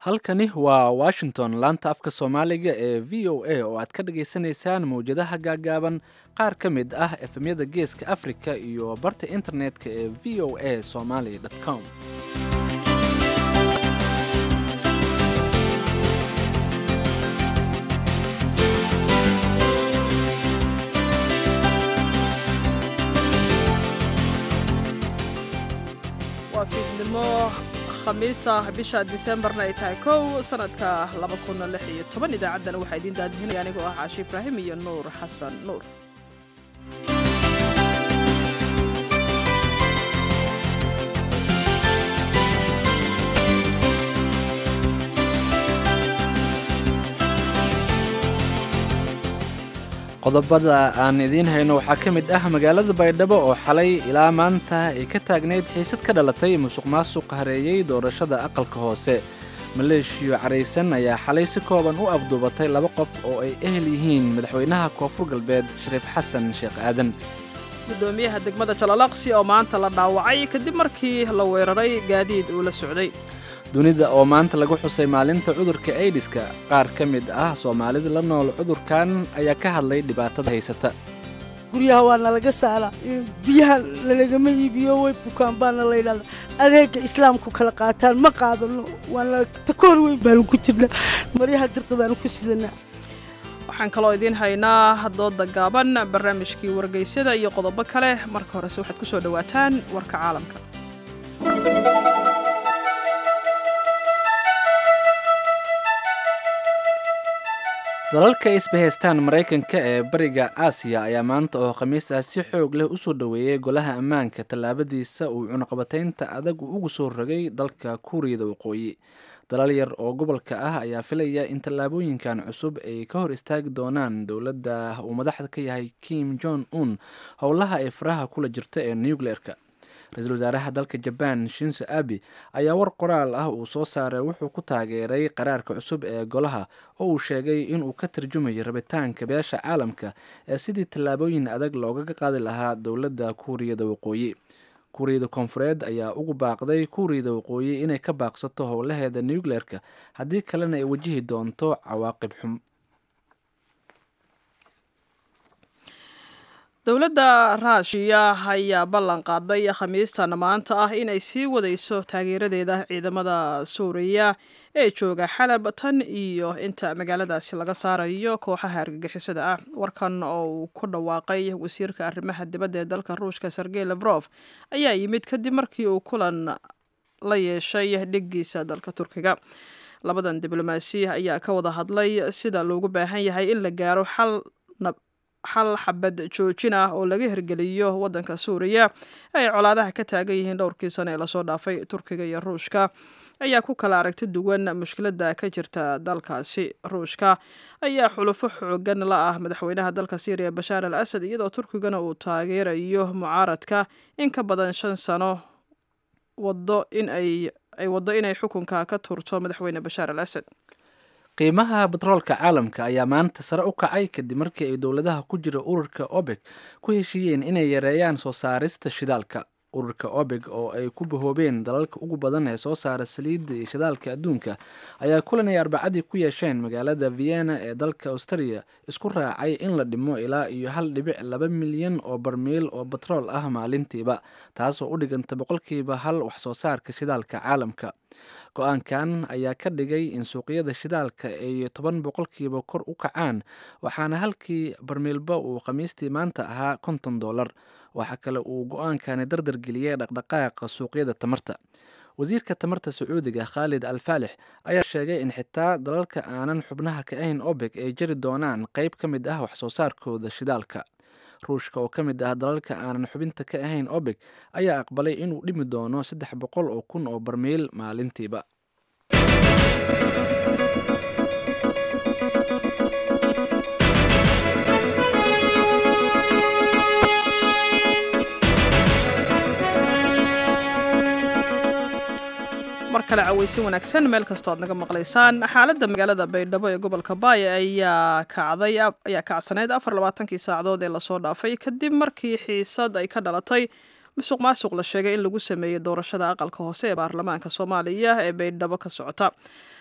halkani waa washington laanta afka soomaaliga ee v o a oo aad ka dhagaysanaysaan mawjadaha gaagaaban qaar ka mid ah efemyada geeska africa iyo barta internetka ee v o a somaly com waa fiidnimo khamiisa bisha disembarna ay tahay kow sanadka idaacaddana waxaa idiin daadihinaya anigoo ah caashi ibraahim iyo nuur xasan nuur qodobada aan idiin hayno waxaa ka mid ah magaalada baydhabo oo xalay ilaa maanta ay ka taagnayd xiisad ka dhalatay musuq maasuq hareeyey doorashada aqalka hoose maleeshiyo caraysan ayaa xalay si kooban u afduubatay laba qof oo ay ehel yihiin madaxweynaha koonfur galbeed shariif xasan sheekh aadan gudoomiyaha degmada jalalaqsi oo maanta la dhaawacay kadib markii la weeraray gaadiid uu la socday dunida oo maanta lagu xusay maalinta cudurka aidiska qaar ka mid ah soomaalida la nool cudurkan ayaa ka hadlay dhibaatada haysata guryaha waa nalaga saaraa biyaha lalagama iibiyo way bukaan baana la yidhahda adeega islaamku kala qaataan ma qaadano waana takoor weyn baanu ku jirnaa maryaha dirqa baanu ku sidanaa waxaan kaloo idiin haynaa dooda gaaban barnaamijkii wargeysyada iyo qodobo kale marka horese waxaad ku soo dhowaataan warka caalamka dalalka isbahaystaan maraykanka ee bariga aasiya ayaa maanta oo khamiis ah si xoog leh usoo dhoweeyey golaha ammaanka tallaabadiisa uu cunaqabataynta adag ugu soo rogay dalka kuuriyada waqooyi dalal yar oo gobolka ah ayaa filaya in tallaabooyinkan cusub ay ka hor istaagi doonaan dowladda uu madaxda ka yahay kim jong un howlaha ay faraha kula jirta ee nucleerka ra-iisul wasaaraha dalka jabaan shinso abi ayaa war qoraal ah uu soo saaray wuxuu ku taageeray qaraarka cusub ee golaha oo uu sheegay inuu ka tarjumayo rabitaanka beesha caalamka ee sidii tallaabooyin adag loogaga qaadi lahaa dowladda kuuriyada waqooyi kuuriyada koonfureed ayaa ugu baaqday kuuriyada waqooyi inay ka baaqsato howlaheeda nucleerka haddii kalena ay wajihi doonto cawaaqib xum dowladda raashiya ayaa ballan qaaday khamiistan maanta ah inay sii wadayso taageeradeeda ciidamada suuriya ee jooga xalab tan iyo inta magaaladaasi laga saarayo kooxaha argagixisada ah warkan oo uu ku dhawaaqay wasiirka arrimaha dibadda ee dalka ruushka sergey lefrof ayaa yimid kadib markii uu kulan la yeeshay dhiggiisa dalka turkiga labadan diblomaasi ayaa ka wada hadlay sida loogu baahan yahay in la gaaro xal xal xabad joojin ah oo laga hirgeliyo waddanka suuriya ay colaadaha ka taagan yihiin dhowrkii sane ee lasoo dhaafay turkiga iyo ruushka ayaa ku kala aragti duwan mushkiladda ka jirta dalkaasi ruushka ayaa xulufo xoogan la ah madaxweynaha dalka syriya bashaar al asad iyadoo turkigana uu taageerayo mucaaradka in ka badan shan sano wado in ay waddo inay xukunka ka turto madaxweyne bashaar al asad qiimaha batroolka caalamka ayaa maanta sare u kacay kadib markii ay dowladaha ku jira ururka obeg ku heshiiyeen inay yareeyaan soo saarista shidaalka ururka obeg oo ay ku bahoobeen dalalka ugu badan ee soo saara saliidda iyo shidaalka adduunka ayaa kulan ay arbacadii ku yeesheen magaalada vienna ee dalka australia isku raacay in la dhimo ilaa iyo hal dhibic laba milyan oo barmiil oo batrool ah maalintiiba taasoo u dhiganta boqolkiiba hal wax soo saarka shidaalka caalamka go-aankan ayaa ka dhigay in suuqyada shidaalka ay toban boqolkiiba kor u kacaan waxaana halkii barmiilba uu khamiistii maanta ahaa konton dollar waxaa kale uu go-aankani dardar geliyey dhaqdhaqaaqa suuqyada tamarta wasiirka tamarta sacuudiga khaalid al faalix ayaa sheegay in xitaa dalalka aanan xubnaha ka ahayn obeg ay jari doonaan qeyb ka mid ah wax soo saarkooda shidaalka ruushka oo ka mid ah dalalka aanan xubinta ka ahayn obeg ayaa aqbalay inuu dhimi doono saddex boqol oo kun oo barmiil maalintiiba mar kale cawaysin wanaagsan meel kastoo aad naga maqlaysaan xaaladda magaalada baydhabo ee gobolka baaya ayaa kacday ayaa kacsaneyd afar labaatankii saacadood ee lasoo dhaafay kadib markii xiisad ay ka dhalatay musuq maasuq la sheegay in lagu sameeyey doorashada aqalka hoose ee baarlamaanka soomaaliya ee baydhabo ka socota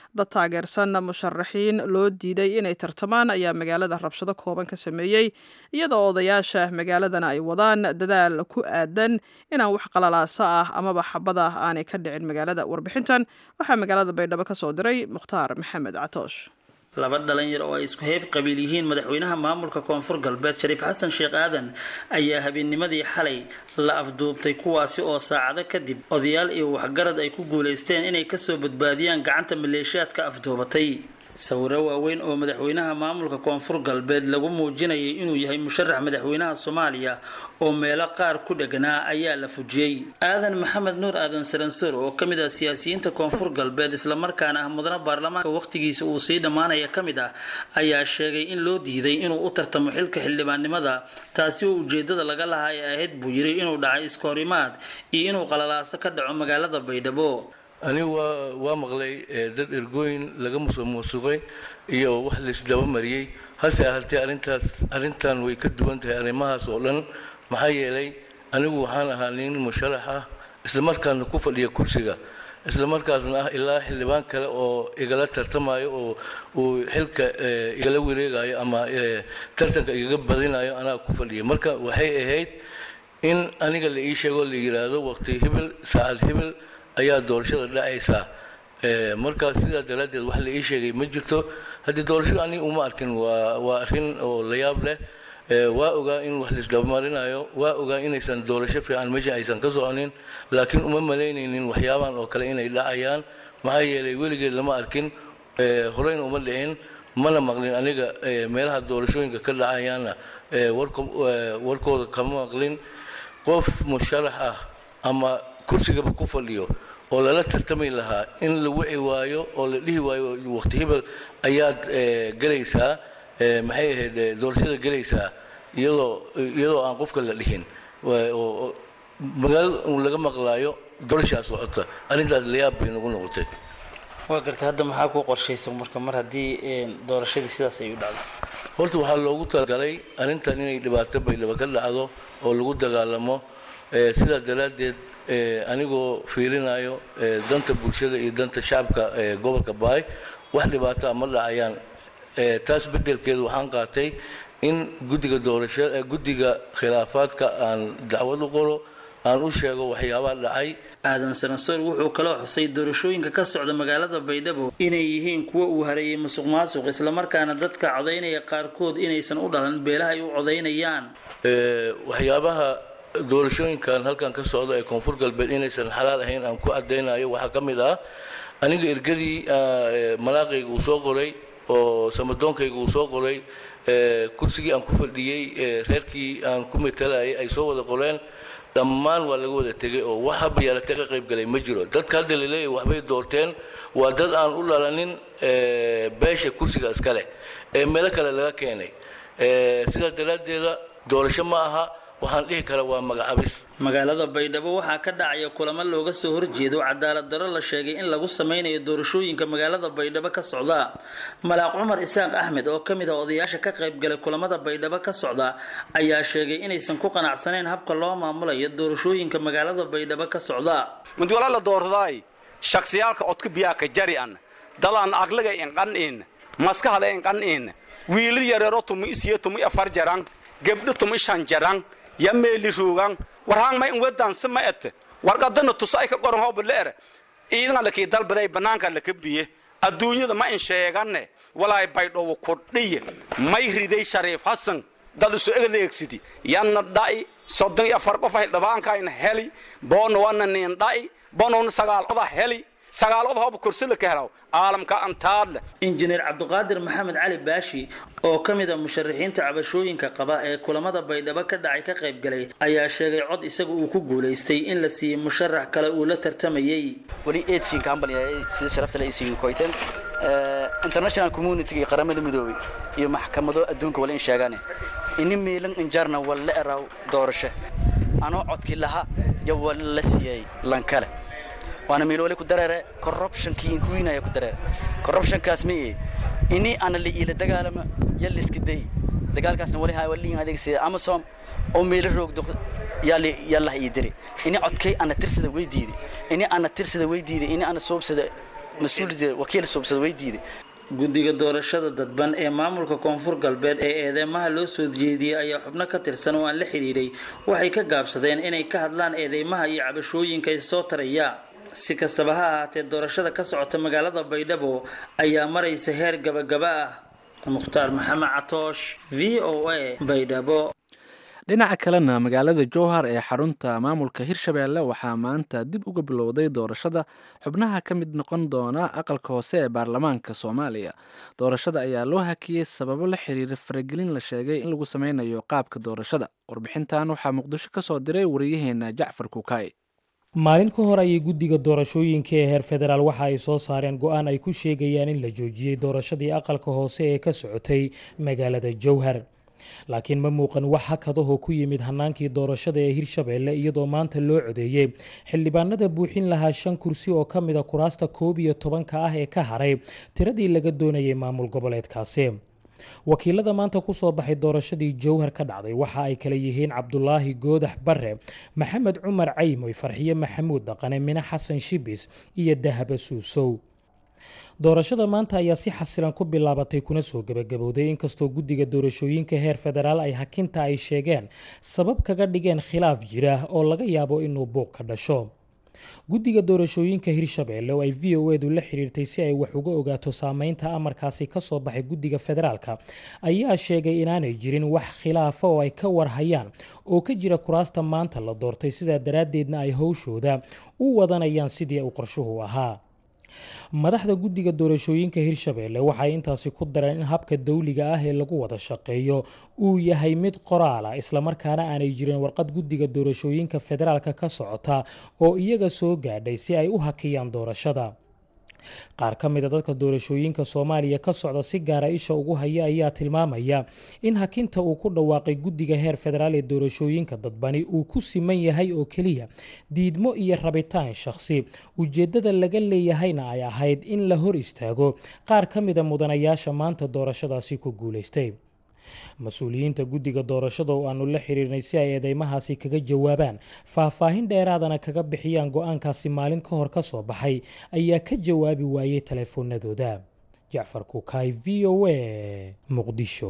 dad taageersan musharaxiin loo diiday inay tartamaan ayaa magaalada rabshado kooban ka sameeyey iyadoo odayaasha magaaladana ay wadaan dadaal ku aadan inaan wax qalalaasa ah amaba xabad ah aanay ka dhicin magaalada warbixintan waxaa magaalada baydhabo ka soo diray mukhtaar maxamed catoosh laba dhalinyar oo ay isku heyb qabiil yihiin madaxweynaha maamulka koonfur galbeed shariif xasan sheekh aadan ayaa habeennimadii xalay la afduubtay kuwaasi oo saacado kadib odayaal iyo waxgarad ay ku guulaysteen inay kasoo badbaadiyaan gacanta maleeshiyaadka afduubatay sawiro waaweyn oo madaxweynaha maamulka koonfur galbeed lagu muujinayay inuu yahay musharax madaxweynaha soomaaliya oo meelo qaar ku dheganaa ayaa la fujiyey aadan maxamed nuur aadan saransoor oo ka mid ah siyaasiyiinta koonfur galbeed islamarkaana ah mudana baarlamaanka wakhtigiisa uu sii dhammaanaya ka mid ah ayaa sheegay in loo diiday inuu u tartamo xilka xildhibaannimada taasi oo ujeedada laga lahaa ee ahayd buu yiri inuu dhacay iskahorimaad iyo inuu qalalaaso ka dhaco magaalada baydhabo anigu waa waa maqlay dad ergooyin laga musuqmusuqay iyo wax laisdaba mariyey hase ahaatee arrintaas arrintan way ka duwan tahay arrimahaas oo dhan maxaa yeelay anigu waxaan ahaa nin musharax ah islamarkaasna ku fadhiya kursiga islamarkaasna ah ilaa xildhibaan kale oo igala tartamayo oo uu xilka igala wareegayo ama tartanka igaga badinayo anaa ku fadhiya marka waxay ahayd in aniga la ii sheego la yidhaahdo waqti hibil saacad hibil ayaa doorashada dhacaysaa markaa sidaa daraaddeed wax la ii sheegay ma jirto haddii doorashada aniga uma arkin waa waa arrin oo la yaab leh waa ogaa in wax laisdabamarinayo waa ogaa inaysan doorasho fiican meesha aysan ka soconin laakiin uma malaynaynin waxyaabahan oo kale inay dhacayaan maxaa yeelay weligeed lama arkin horeyna uma dhicin mana maqlin aniga meelaha doorashooyinka ka dhacayaana warkooda kama maqlin qof musharax ah ama kursigaba ku fadhiyo oo lala tartami lahaa in la wici waayo oo la dhihi waayo waqti hibel ayaad gelaysaa maxay ahayd doorashada gelaysaa iyadoo iyadoo aan qofka la dhihin magaalada un laga maqlaayo doorashaa socota arrintaas layaab bay nagu noqotay waa gartay hadda maxaa ku qorshaysan marka mar haddii doorashadii sidaas ay u dhacdo horta waxaa loogu talagalay arrintan inay dhibaato baydhaba ka dhacdo oo lagu dagaalamo sidaa daraaddeed anigoo fiirinayo danta bulshada iyo danta shacabka gobolka baay wax dhibaataa ma dhacayaan taas beddelkeedu waxaan qaatay in guddiga doorasha guddiga khilaafaadka aan dacwad u qoro aan u sheego waxyaabaha dhacay aadan sanasoor wuxuu kaloo xusay doorashooyinka ka socda magaalada baydhabo inay yihiin kuwa uu hareeyay musuq maasuq islamarkaana dadka codaynaya qaarkood inaysan u dhalan beelaha ay u codaynayaan waxyaabaha doorashooyinkan halkan ka socda ee koonfur galbeed inaysan xalaal ahayn aan ku caddaynayo waxaa ka mid ah aniga ergadii malaaqayga uu soo qoray oo samadoonkayga uu soo qoray kursigii aan ku fadhiyey reerkii aan ku matalayay ay soo wada qoreen dhammaan waa laga wada tegay oo wax haba yaarata ka qayb galay ma jiro dadka hadda laleeyahy waxbay doorteen waa dad aan u dhalanin beesha kursiga iskale ee meelo kale laga keenay sidaas daraaddeeda doorasho ma aha waxaan dhihi karaa waa magacabis magaalada baydhabo waxaa ka dhacaya kulamo looga soo horjeedo cadaalad darro la sheegay in lagu sameynayo doorashooyinka magaalada baydhabo ka socda malaaq cumar isaaq axmed oo ka mid ah odayaasha ka qaybgalay kulamada baydhabo ka socda ayaa sheegay inaysan ku qanacsanayn habka loo maamulayo doorashooyinka magaalada baydhabo ka socda mid wala la doordaay shaksiyaalka codka biyaaka jari an dalaan aqliga inqan'in maskahada inqan'in wiilal yareero tumi isiyo tumi afar jarang gebdho tumi shan jarang ya meeli ruugan warhaan may wedansi ma et warqadana tusay ka qoran hooba leer iidan la kii dalbaday banaanka la kabiye adduunyada ma in sheegane walaay baydhow kordhiye may riday shariif hasan dad isu adeegsidi yanna dha'i soddon iyo afar qof ay dhabaankaayna heli boona wana niin dha'i boonowna sagaal oda heli sagaalada hooba kursila ka helaw caalamka antaadle injineer cabdiqaadir maxamed cali baashi oo ka mid a musharaxiinta cabashooyinka qaba ee kulamada baydhabo ka dhacay ka qayb galay ayaa sheegay cod isaga uu ku guulaystay in la siiyey musharax kale uu la tartamayey weli eedsiin kaambaliyay sida sharafta la isiin koyteen international community iyo qaramada midoobay iyo maxkamado adduunka wala in sheegaane ini miilan injarna walla eraw doorasho anoo codkii laha yo wala la siiyey lankale waana miilole ku dareere corruptionkii inkuwiinaya ku dareere corruptionkaas ma ee ini ana la iila dagaalama ya liska day dagaalkaasna wali haa waliin adeegsada amasom oo meelo roogdo yaali yalla ii diri ini codkay ana tirsada way diiday ini ana tirsada way diiday ini ana soobsada mas-uulida wakiil suubsada way diiday guddiga doorashada dadban ee maamulka koonfur galbeed ee eedeymaha loo soo jeediyey ayaa xubno ka tirsan oo aan la xidhiidhay waxay ka gaabsadeen inay ka hadlaan eedeymaha iyo cabashooyinka soo taraya si kastaba ha ahaatee doorashada ka socota magaalada baydhabo ayaa maraysa heer gabagaba ah mukhtaar maxamed catoosh v o a baydhabo dhinaca kalena magaalada jowhar ee xarunta maamulka hirshabeelle waxaa maanta dib uga bilowday doorashada xubnaha ka mid noqon doona aqalka hoose ee baarlamaanka soomaaliya doorashada ayaa loo hakiyey sababo la xiriira faragelin la sheegay in lagu sameynayo qaabka doorashada warbixintan waxaa muqdisho ka soo diray wariyaheena jacfar kukaay maalin ka hor ayay guddiga doorashooyinka ee heer federaal waxa ay soo saareen go-aan ay ku sheegayaan in la joojiyey doorashadii aqalka hoose ee ka socotay magaalada jowhar laakiin ma muuqan wax hakadahoo ku yimid hanaankii doorashada ee hirshabeelle iyadoo maanta loo codeeyey xildhibaanada buuxin lahaa shan kursi oo ka mid a kuraasta koob iyo tobanka ah ee ka haray tiradii laga doonayay maamul goboleedkaasi wakiilada maanta kusoo baxay doorashadii jowhar ka dhacday waxa ay kale yihiin cabdulaahi goodax bare maxamed cumar caymoy farxiye maxamuud dhaqane mine xasan shibis iyo dahaba suusow doorashada maanta ayaa si xasilan ku bilaabatay kuna soo gebagabowday inkastoo guddiga doorashooyinka heer federaal ay hakinta ay sheegeen sabab kaga dhigeen khilaaf jira oo laga yaabo inuu buuq ka dhasho guddiga doorashooyinka hirshabeelle oo ay v o edu la xiriirtay si ay wax uga ogaato saameynta amarkaasi ka soo baxay guddiga federaalka ayaa sheegay inaanay jirin wax khilaafa oo ay ka warhayaan oo ka jira kuraasta maanta la doortay sidaa daraaddeedna ay howshooda u wadanayaan sidii uu qorshuhu ahaa madaxda guddiga doorashooyinka hirshabeelle waxay intaasi ku dareen in habka dawliga ah ee lagu wada shaqeeyo uu yahay mid qoraala islamarkaana aanay jirin warqad guddiga doorashooyinka federaalka ka socota oo iyaga soo gaadhay si ay u hakiyaan doorashada qaar ka mida dadka doorashooyinka soomaaliya ka socda si gaara isha ugu haya ayaa tilmaamaya in hakinta uu ku dhawaaqay guddiga heer federaal ee doorashooyinka dadbani uu ku siman yahay oo keliya diidmo iyo rabitaan shakhsi ujeeddada laga leeyahayna ay ahayd in la hor istaago qaar ka mida mudanayaasha maanta doorashadaasi ku guulaystay mas-uuliyiinta guddiga doorashada oo aanu la xiriirnay si ay eedeymahaasi kaga jawaabaan faahfaahin dheeraadana kaga bixiyaan go-aankaasi maalin ka hor ka soo baxay ayaa ka jawaabi waayey teleefoonadooda jacfar kukaay v o a muqdisho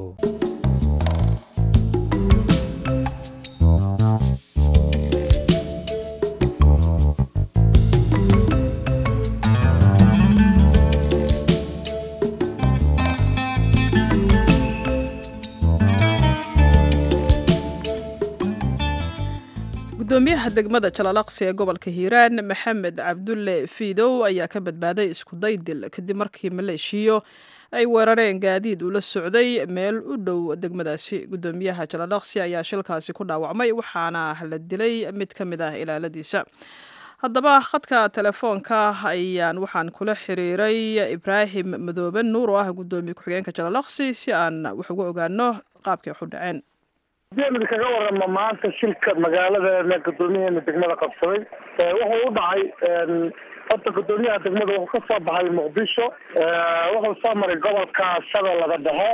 gudoomiyaha degmada jalalaqsi ee gobolka hiiraan maxamed cabdulle fiidow ayaa ka badbaaday iskuday dil kadib markii maleeshiyo ay weerareen gaadiid ula socday meel u dhow degmadaasi gudoomiyaha jalalaqsi ayaa shilkaasi ku dhaawacmay waxaana la dilay mid ka mid ah ilaaladiisa haddaba khadka telefoonka ayaan waxaan kula xiriiray ibraahim madoobe nuur oo ah gudoomiye ku-xigeenka jalalaqsi si aan wax uga ogaano qaabkay wax u dhaceen mid kaga warama maanta shilka magaaladeena gudoomiyaheena degmada qabsaday wuxuu u dhacay horta gudoomiyaha degmada wuxuu ka soo baxay muqdisho wuxuu soo maray gobolka shabeellada dhexe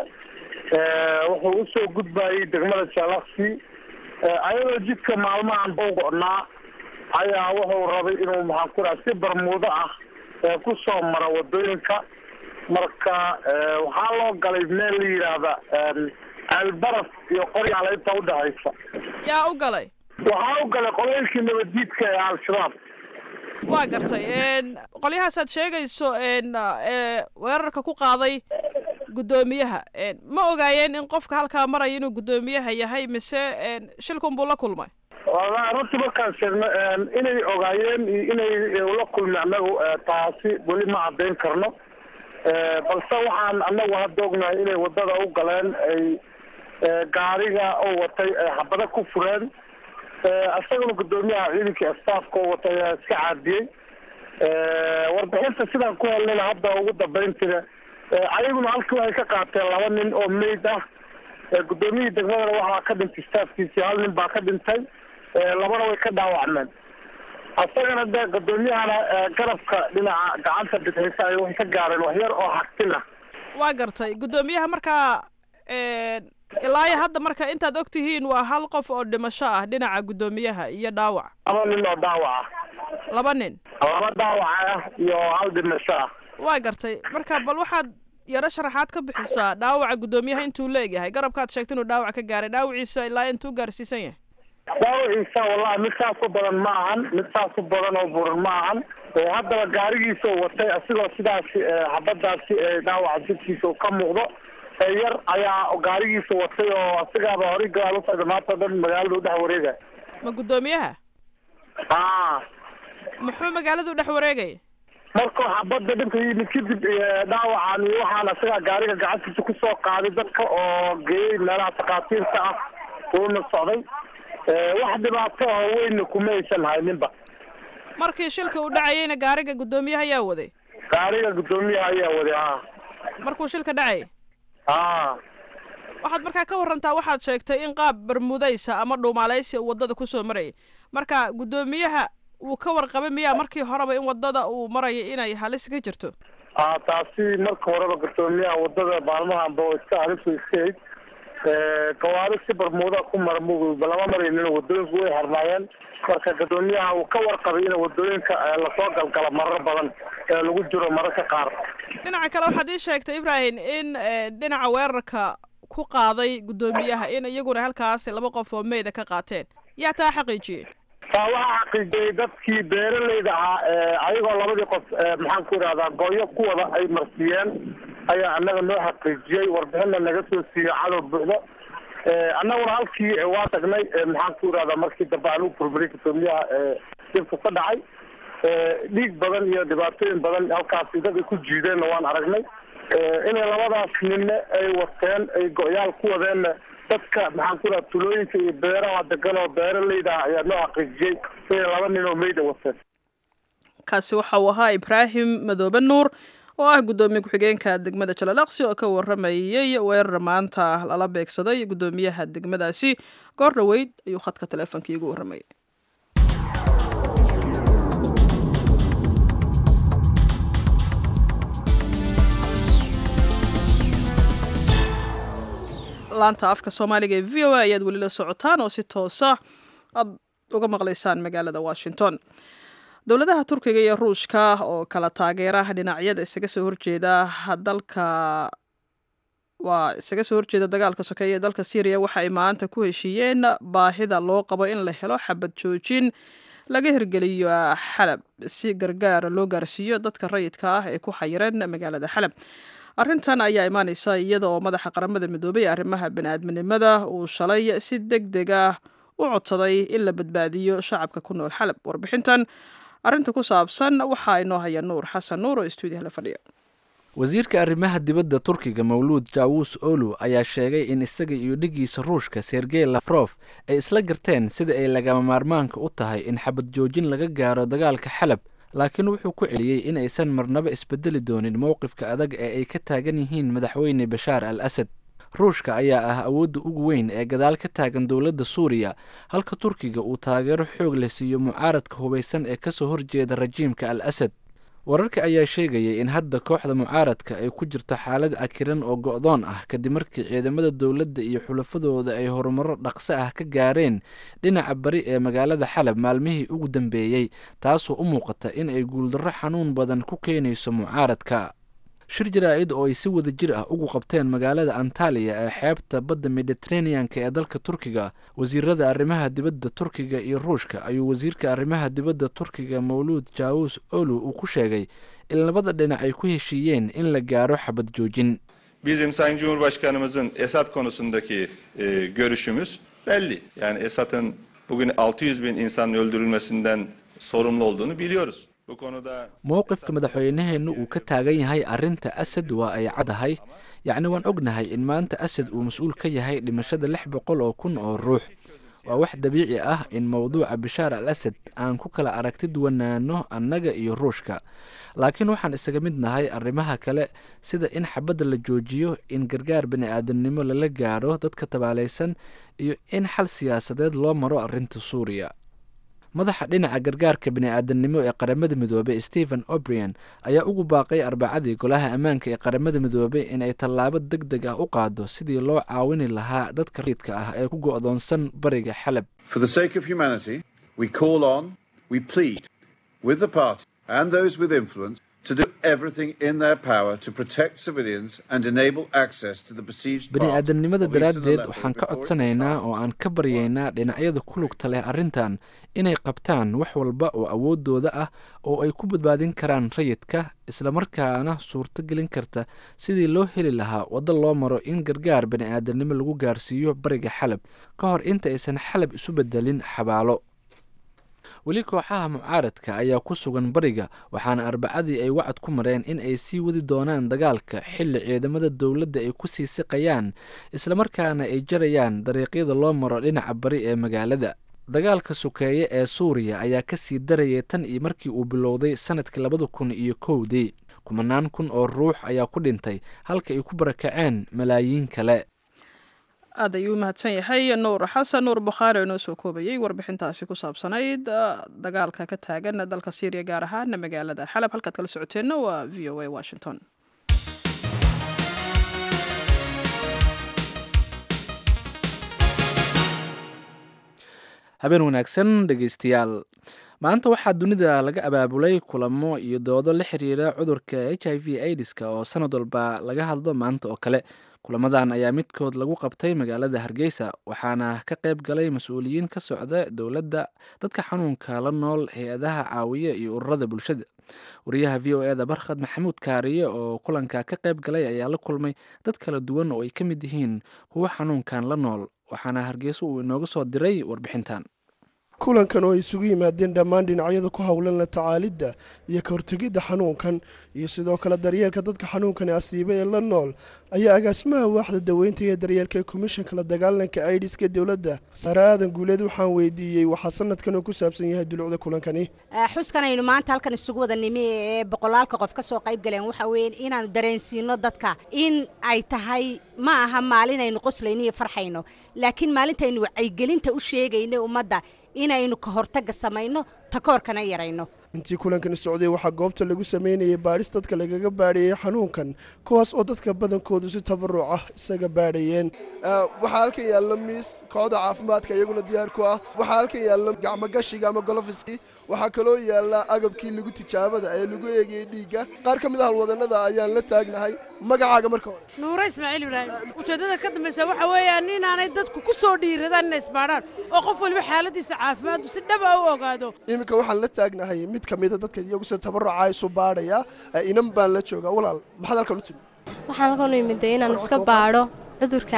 wuxuu usoo gudbayay degmada jalaksi ayadoo jidka maalmahan u go-naa ayaa wuxuu rabay inuu maxaan ku raha si barmuudo ah ku soo maro wadooyinka marka waxaa loo galay meel la yidhaahda albaraf iyo qoryaala inta udhexaysa yaa u galay waxaa u galay qolooyinkii nabaddiidka ee al-shabaab waa gartay qolyahaasaad sheegayso weerarka ku qaaday guddoomiyaha ma ogaayeen in qofka halkaa maraya inuu guddoomiyaha yahay mise shilkun buu la kulmay wallahi runtii markaan sheegno inay ogaayeen iyo inay ula kulmi annagu taasi weli ma caddayn karno balse waxaan annagu hadda ognahay inay waddada u galeen ay gaariga oo watay ay xabado ku fureen isaguna guddoomiyaha ciidankii staafka oo watay ayaa iska caadiyey warbixinta sidaan ku helnayna hadda ugu dambayntina ayaguna halkii waxay ka qaateen laba nin oo mayd ah guddoomiyihii degmadana waxaa ka dhintay staafkiisii hal nin baa ka dhintay labana way ka dhaawacmeen isagana de guddoomiyahana garabka dhinaca gacanta bidixisa ay waxay ka gaareen waxyar oo xagtin ah waa gartay guddoomiyaha markaa ilaa iyo hadda marka intaad og tihiin waa hal qof oo dhimasho ah dhinaca guddoomiyaha iyo dhaawac laba nin oo dhaawac ah laba nin laba dhaawac ah iyo hal dhimasho ah waa gartay marka bal waxaad yaro sharaxaad ka bixisaa dhaawaca guddoomiyaha intuu leegyahay garabkaad sheegtay inuu dhaawac ka gaaray dhaawaciisa ilaa intuu gaarsiisan yahay dhaawaciisa wallahi mid saas u badan ma ahan mid saas u badan oo buran ma ahan haddaba gaarigiisa u watay asigoo sidaasi xabadaasi dhaawaca jidkiisa u ka muuqdo yar ayaa gaarigiisa watay oo asigaaba horay gadaal u socda maanta o dhan magaalada u dhex wareegaya ma guddoomiyaha a muxuu magaalada u dhex wareegaya markuu xabadda dhinka yimid kadib dhaawacan iyo waxaan asigaa gaariga gacantiisa kusoo qaaday dadka oo geeyey meelaha takhaatiirta ah uuna socday wax dhibaato oo weynna kuma aysan hayninba markii shilka uu dhacayeyna gaariga guddoomiyaha ayaa waday gaariga guddoomiyaha ayaa waday a markuu shilka dhacayay a waxaad markaa ka warantaa waxaad sheegtay in qaab bermudaysa ama dhuumaaleysi uu waddada kusoo marayay marka guddoomiyaha wuu ka warqabay miyaa markii horeba in waddada uu marayay inay halis ka jirto a taasi marka horeba guddoomiyaha waddada maalmahanba oo iska halis way iska hayd gawaari si barmuuda ku mara mugba lama maraynin waddooyinku way harnaayeen marka guddoomiyaha uu ka warqabay in waddooyinka lasoo galgala marar badan ee lagu jiro mararka qaar dhinaca kale waxaad ii sheegtay ibrahim in dhinaca weerarka ku qaaday guddoomiyaha in iyaguna halkaas laba qof oo meyda ka qaateen yaa taa xaqiijiyey taa waxaa xaqiijiyey dadkii beeralayda ahaa ayagoo labadii qof maxaan ku idhahdaa gooyo ku wada ay marsiiyeen ayaa annaga noo xaqiijiyey warbixinna naga soo siiyey cadow buuxdo annaguna halkii waa tagnay maxaan ku idhahdaa markii dambe aan u burburay guddoomiyaha dibka ka dhacay dhiig badan iyo dhibaatooyin badan halkaasi dad ay ku jiideenna waan aragnay inay labadaas ninne ay wateen ay go-yaal ku wadeenna dadka maxaan ku idhaha tulooyinka iyo beeraha degan oo beeralayda ah ayaa noo xaqiijiyey inay laba nin oo meyda wateen kaasi waxa uu ahaa ibraahim madoobe nuur oo ah guddoomiye ku-xigeenka degmada jalalaqsi oo ka waramayey weerar maanta lala beegsaday guddoomiyaha degmadaasi goor dhoweyd ayuu khadka teleefonka iigu warramayay laanta afka soomaaliga ee v o a ayaad weli la socotaan oo si toosa aad uga maqlaysaan magaalada washington dowladaha turkiga iyo ruushka oo kala taageera dhinacyada isaga soo horjeeda dalka waa isaga soo horjeeda dagaalka sokeeye ee dalka syriya waxa ay maanta ku heshiiyeen baahida loo qabo in la helo xabad joojin laga hirgeliyo xalab si gargaar loo gaarsiiyo dadka rayidka ah ee ku xayiran magaalada xalab arrintan ayaa imaaneysa iyada oo madaxa qaramada midoobay ee arrimaha bani-aadminimada uu shalay si deg deg ah u codsaday in la badbaadiyo shacabka ku nool xalab warbixintan arrinta ku saabsan waxaa inoo haya nuur xasan nuur oo stuudiyaha la fadhiya wasiirka arrimaha dibadda turkiga mawluud jawus olu ayaa sheegay in isaga iyo dhigiisa ruushka sergey lafrof ay isla garteen sida ay lagama maarmaanka u tahay in xabad joojin laga gaaro dagaalka xalab laakiin wuxuu ku celiyey in aysan marnaba isbedeli doonin mowqifka adag ee ay ka taagan yihiin madaxweyne bashaar al asad ruushka ayaa ah awoodda ugu weyn ee gadaal ka taagan dowladda suuriya halka turkiga uu taageero xoog leh siiyo mucaaradka hubaysan ee kasoo horjeeda rajiimka al asad wararka ayaa sheegayay in hadda kooxda mucaaradka ay ku jirto xaalad cakiran oo go-doon ah kadib markii ciidamada dowladda iyo xulafadooda ay horumaro dhaqso ah ka gaareen dhinaca bari ee magaalada xalab maalmihii ugu dambeeyey taasoo u muuqata in ay guuldarro xanuun badan ku keenayso mucaaradka shir jaraa-id oo ay si wada jir ah ugu qabteen magaalada antaliya ee xeebta badda mediteraneanka ee dalka turkiga wasiirada arrimaha dibadda turkiga iyo ruushka ayuu wasiirka arrimaha dibadda turkiga mawluud jawus olu uu ku sheegay in labada dhinac ay ku heshiiyeen in la gaaro xabad joojin Bizim Sayın Cumhurbaşkanımızın Esad konusundaki e, görüşümüz belli. Yani Esad'ın bugün 600 bin insanın öldürülmesinden sorumlu olduğunu biliyoruz. Bu konuda mowqifka madaxweynaheenna uu ka taagan yahay arrinta asad waa ay cadahay yacni waan ognahay in maanta asad uu mas-uul ka yahay dhimashada lix boqol oo kun oo ruux waa wax dabiici ah in mowduuca bashaar al asad aan ku kala aragti duwanaano annaga iyo ruushka laakiin waxaan isaga mid nahay arrimaha kale sida in xabadda la joojiyo in gargaar bani aadamnimo lala gaaro dadka tabaalaysan iyo in xal siyaasadeed loo maro arrinta suuriya madaxa dhinaca gargaarka bani-aadamnimo ee qaramada midoobey stephen obrian ayaa ugu baaqay arbacadii golaha ammaanka ee qaramada midoobey inay tallaabo deg deg ah u qaado sidii loo caawini lahaa dadka rayidka ah ee ku go-doonsan bariga xalab For the sake of humanity, we call on, we plead with the party and those with influence to do everything in their power to protect civilians and enable access to the besieged bini part aadamnimada of Eastern daraaddeed Aleppo waxaan ka before it codsanaynaa oo aan ka baryaynaa dhinacyada ku lugta leh arrintan inay qabtaan wax walba oo awooddooda ah oo ay ku badbaadin karaan rayidka islamarkaana suurto gelin karta sidii loo heli lahaa waddo loo maro in gargaar bini aadamnimo lagu gaarsiiyo bariga xalab ka hor inta aysan xalab isu bedelin xabaalo weli kooxaha mucaaradka ayaa ku sugan bariga waxaana arbacadii ay wacad ku mareen in ay sii wadi doonaan dagaalka xilli ciidamada dowladda ay ku sii siqayaan islamarkaana ay jarayaan dariiqyada loo maro dhinaca bari ee magaalada dagaalka sokeeye ee suuriya ayaa ka sii darayay tan iyo markii uu bilowday sanadkii labada kun iyo kowdii kumanaan kun oo ruux ayaa ku dhintay halka ay ku barakaceen malaayiin kale aad ayuu u mahadsan yahay nuur xasan nuur bukhaari oo inoo soo koobayey warbixintaasi ku saabsanayd dagaalka ka taagan dalka syriya gaar ahaan magaalada xalab halkaad kala socoteenna waa v o a washington habeen wanaagsan dhegeystayaal maanta waxaa dunida laga abaabulay kulamo iyo doodo la xiriira cudurka h i v aidiska oo sanad walba laga hadlo maanta oo kale kulamadan ayaa midkood lagu qabtay magaalada hargeysa waxaana ka qayb galay mas-uuliyiin ka socda dowladda dadka xanuunka la nool hay-adaha caawiya iyo ururada bulshada wariyaha v o eda barkhad maxamuud kaariye oo kulanka ka qayb galay ayaa la kulmay dad kala duwan oo ay ka mid yihiin kuwo xanuunkan la nool waxaana hargeysa uu inooga soo diray warbixintan kulankan oo ay isugu yimaadeen dhammaan dhinacyada ku howlan la tacaalidda iyo ka hortegidda xanuunkan iyo sidoo kale daryeelka dadka xanuunkani asiiba ee la nool ayaa agaasimaha waaxda daweynta iyo daryeelka ee komishanka la dagaalanka aidiska dowladda sare aadan guuleed waxaan weydiiyey waxaa sanadkan uu ku saabsan yahay dulucda kulankani xuskan aynu maanta halkan isugu wada nimi ee boqolaalka qof ka soo qayb galeen waxa weeye inaanu dareensiino dadka in ay tahay ma aha maalin aynu qoslayno iyo farxayno laakiin maalintaynu wacyigelinta u sheegayno ummadda inaynu ka hortagga samayno takoorkana yarayno intii kulankani socday waxaa goobta lagu sameynayay baadhis dadka lagaga baadhayay xanuunkan kuwaas oo dadka badankoodu si tabaruc ah isaga baadhayeen waxaa halkan yaalla miis kooxda caafimaadka iyaguna diyaar ku ah waxaa halkan yaalla gacmogashiga ama golofiskii waxaa kaloo yaalla agabkii lagu tijaabada ee lagu eegayey dhiigga qaar ka mid a halwadanada ayaan la taagnahay magacaaga marka hore nuure ismaaciil ibraahim ujeeddada ka dambaysa waxa weeyaan inaanay dadku ku soo dhiiradaan inay isbaadhaan oo qof waliba xaaladiisa caafimaaddu si dhaba u ogaado iminka waxaan la taagnahay mid ka mida dadka iyagu sida tabaruca isu baadhaya inan baan la joogaa walaal maxaad halkan u timi waxaan halkan u imiday inaan iska baadho cudurka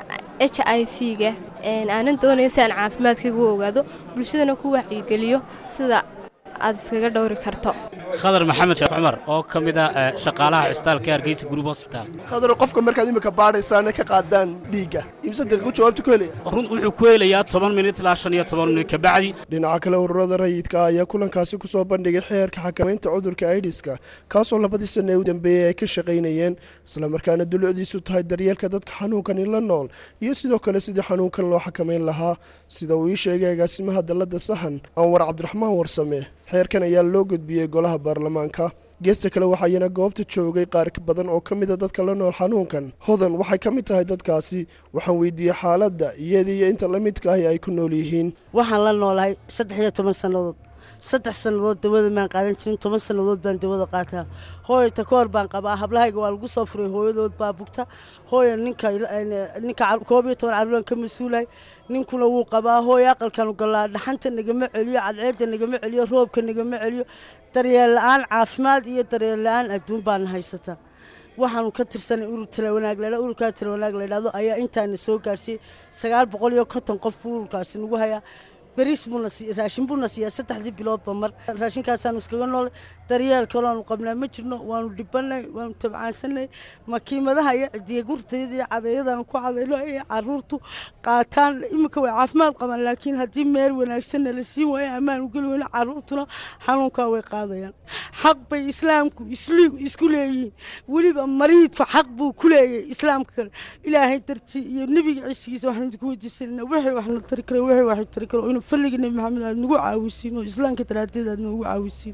h i v-ga aanan doonayo si aan caafimaadkayga u ogaado bulshadana ku wacyigeliyo sida aad iskaga dhowri karto khadar maxamed sheekh cumar oo ka mid ah shaqaalaha cusbitaalka hargeysa group hospital khadar qofka markaad imika baadhaysaana ka qaadaan dhiigga imse daqiiqo jawaabta ku helaya run wuxuu ku helayaa toban minit ilaa shan iyo toban minit kabacdi dhinaca kale ururada rayidka ayaa kulankaasi ku soo bandhigay xeerka xakamaynta cudurka aidiska kaasoo labadii sana ee u dambeeyey ay ka shaqaynayeen islamarkaana dulucdiisu tahay daryeelka dadka xanuunkani la nool iyo sidoo kale sidii xanuunkan loo xakamayn lahaa sida uu ii sheegay agaasimaha dalladda sahan anwar cabdiraxmaan warsame xeerkan ayaa loo gudbiyey golaha baarlamaanka geesta kale waxaayana goobta joogay qaar badan oo ka mida dadka la nool xanuunkan hodan waxay ka mid tahay dadkaasi waxaan weydiiyey xaaladda iyada iyo inta la midka ahi ay ku nool yihiin waxaan la noolahay saddex iyo toban sannadood saddex sannadood dawada maan qaadan jirin toban sannadood baan dawada qaataa hooyo takoor baan qabaa hablahayga waa lagu soo furay hooyadood baa bugta hooyo ninka ninka koob iyo toban caruuran ka mas-uulahay ninkuna wuu qabaa hooyo aqalkanu galaa dhaxanta nagama celiyo cadceedda nagama celiyo roobka nagama celiyo daryeel la-aan caafimaad iyo daryeel la-aan adduun baana haysataa waxaanu ka tirsanay urur talawanaag ladha ururkaa talawanaag ladhahdo ayaa intaana soo gaarsiiyey sagaal boqol iyo konton qof buu ururkaasi nagu hayaa bariis buuna raashin buuna siiyaa saddexdii biloodba mar raashinkaasaanu iskaga noolay daryeel kaloonu qabnaa ma jirno waanu dhibanay waanu tabcaansanay makiimadaha iyo cidiya gurtayada iyo cadayadaan ku cadayno ay caruurtu qaataan iminka way caafimaad qabaan laakiin haddii meel wanaagsanna la siin waayo ammaan u geli weyno caruurtuna xanuunkaa way qaadayaan xaq bay islaamku isku leeyihiin weliba mariidku xaq buu ku leeyahay islaamka kale ilaahay dartii iyo nebiga ciisigiisa waxaan idinku weydiisanayna wixii waxna tari karo wixii wax tari karo inuu fadliga nebi maxamed aad nagu caawisiin oo islaamka daraadeed aad noogu caawisiin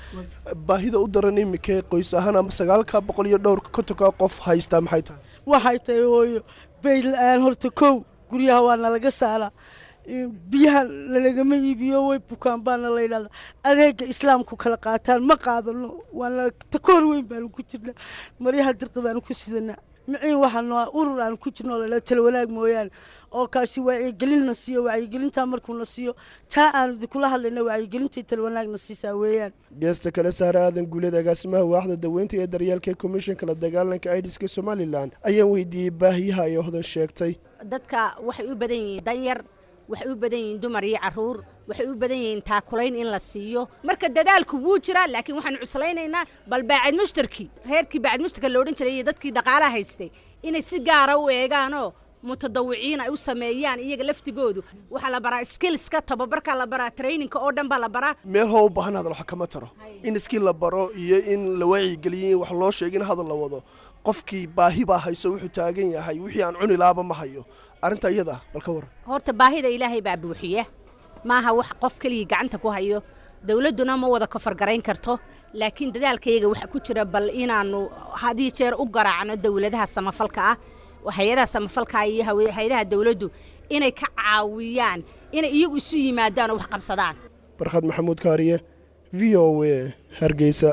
baahida u daran imika qoys ahaan ama sagaalka boqol iyo dhowrka kontonka qof haystaa maxay tahay waxay tahay hooyo bayl la-aan horta kow guryaha waa nalaga saaraa biyaha lalagama iibiyo way bukaan baana la yidhahda adeega islaamku kala qaataan ma qaadano waana takoor weyn baanu ku jirnaa maryaha dirqi baanu ku sidanaa miciin waxaanu urur aan ku jirno la tala wanaag mooyaane oo kaasi wacyigelinna siiyo wacyigelintaa markuuna siiyo taa aanu kula hadlayna wacyigelintai tala wanaagna siisaa weeyaan geesta kale saare aadan guuleed agaasimaha waaxda daweynta ee daryeelka ee komishanka la dagaalanka aidiska somalilan ayaan weydiiyey baahiyaha ay ohdan sheegtay dadka waxay u badan yihiin danyar waxay u badan yihiin dumar iyo caruur waxay u badan yihiin taakulayn in la siiyo marka dadaalku wuu jiraa laakiin waxaanu cuslaynaynaa bal baacid mushtarkii reerkii baacid mushtarka la odhan jiray iyo dadkii dhaqaalaha haystay inay si gaara u eegaanoo mutadawiciin ay u sameeyaan iyaga laftigoodu waxaa la baraa skillska tababarka la baraa traininka oo dhan baa la baraa meel hoo u baahan hadal wax kama taro in iskii la baro iyo in la wacyigeliyo in wax loo sheego in hadal la wado qofkii baahi baa hayso wuxuu taagan yahay wixii aan cuni laaba ma hayo arrinta iyada bal ka waran horta baahida ilaahay baa buuxiya maaha wax qof keligii gacanta ku hayo dowladduna ma wada kofargarayn karto laakiin dadaalkayaga waxa ku jira bal inaannu hadii jeer u garaacno dowladaha samafalka ah hay-adaha samafalka iyo hay-adaha dowladdu inay ka caawiyaan inay iyagu isu yimaadaan oo wax qabsadaan barkhad maxamuud kaariye v o a hargeysa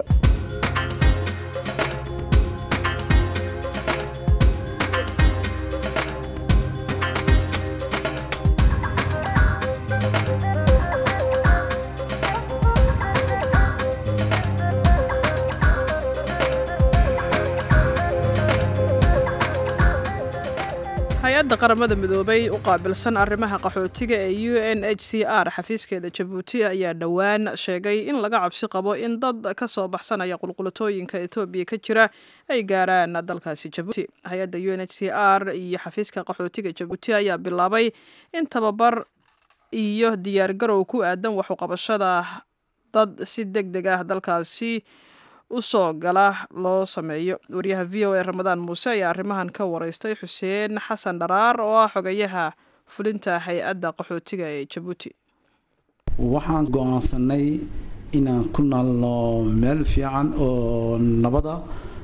hay-adda qaramada midoobay u qaabilsan arrimaha qaxootiga ee u n h c r xafiiskeeda jabuuti ayaa dhowaan sheegay in laga cabsi qabo in dad ka soo baxsanaya qulqulatooyinka etoobiya ka jira ay gaaraan dalkaasi jabuuti hay-adda u n h c r iyo xafiiska qaxootiga jabuuti ayaa bilaabay in tababar iyo diyaargarow ku aadan waxuqabashada dad si deg deg ah dalkaasi usoo gala loo sameeyo wariyaha v o a ramadaan muuse ayaa arrimahan ka wareystay xuseen xasan dharaar oo ah xogayaha fulinta hay-adda qaxootiga ee jabuuti waxaan go-aansanay inaan ku naalno meel fiican oo nabada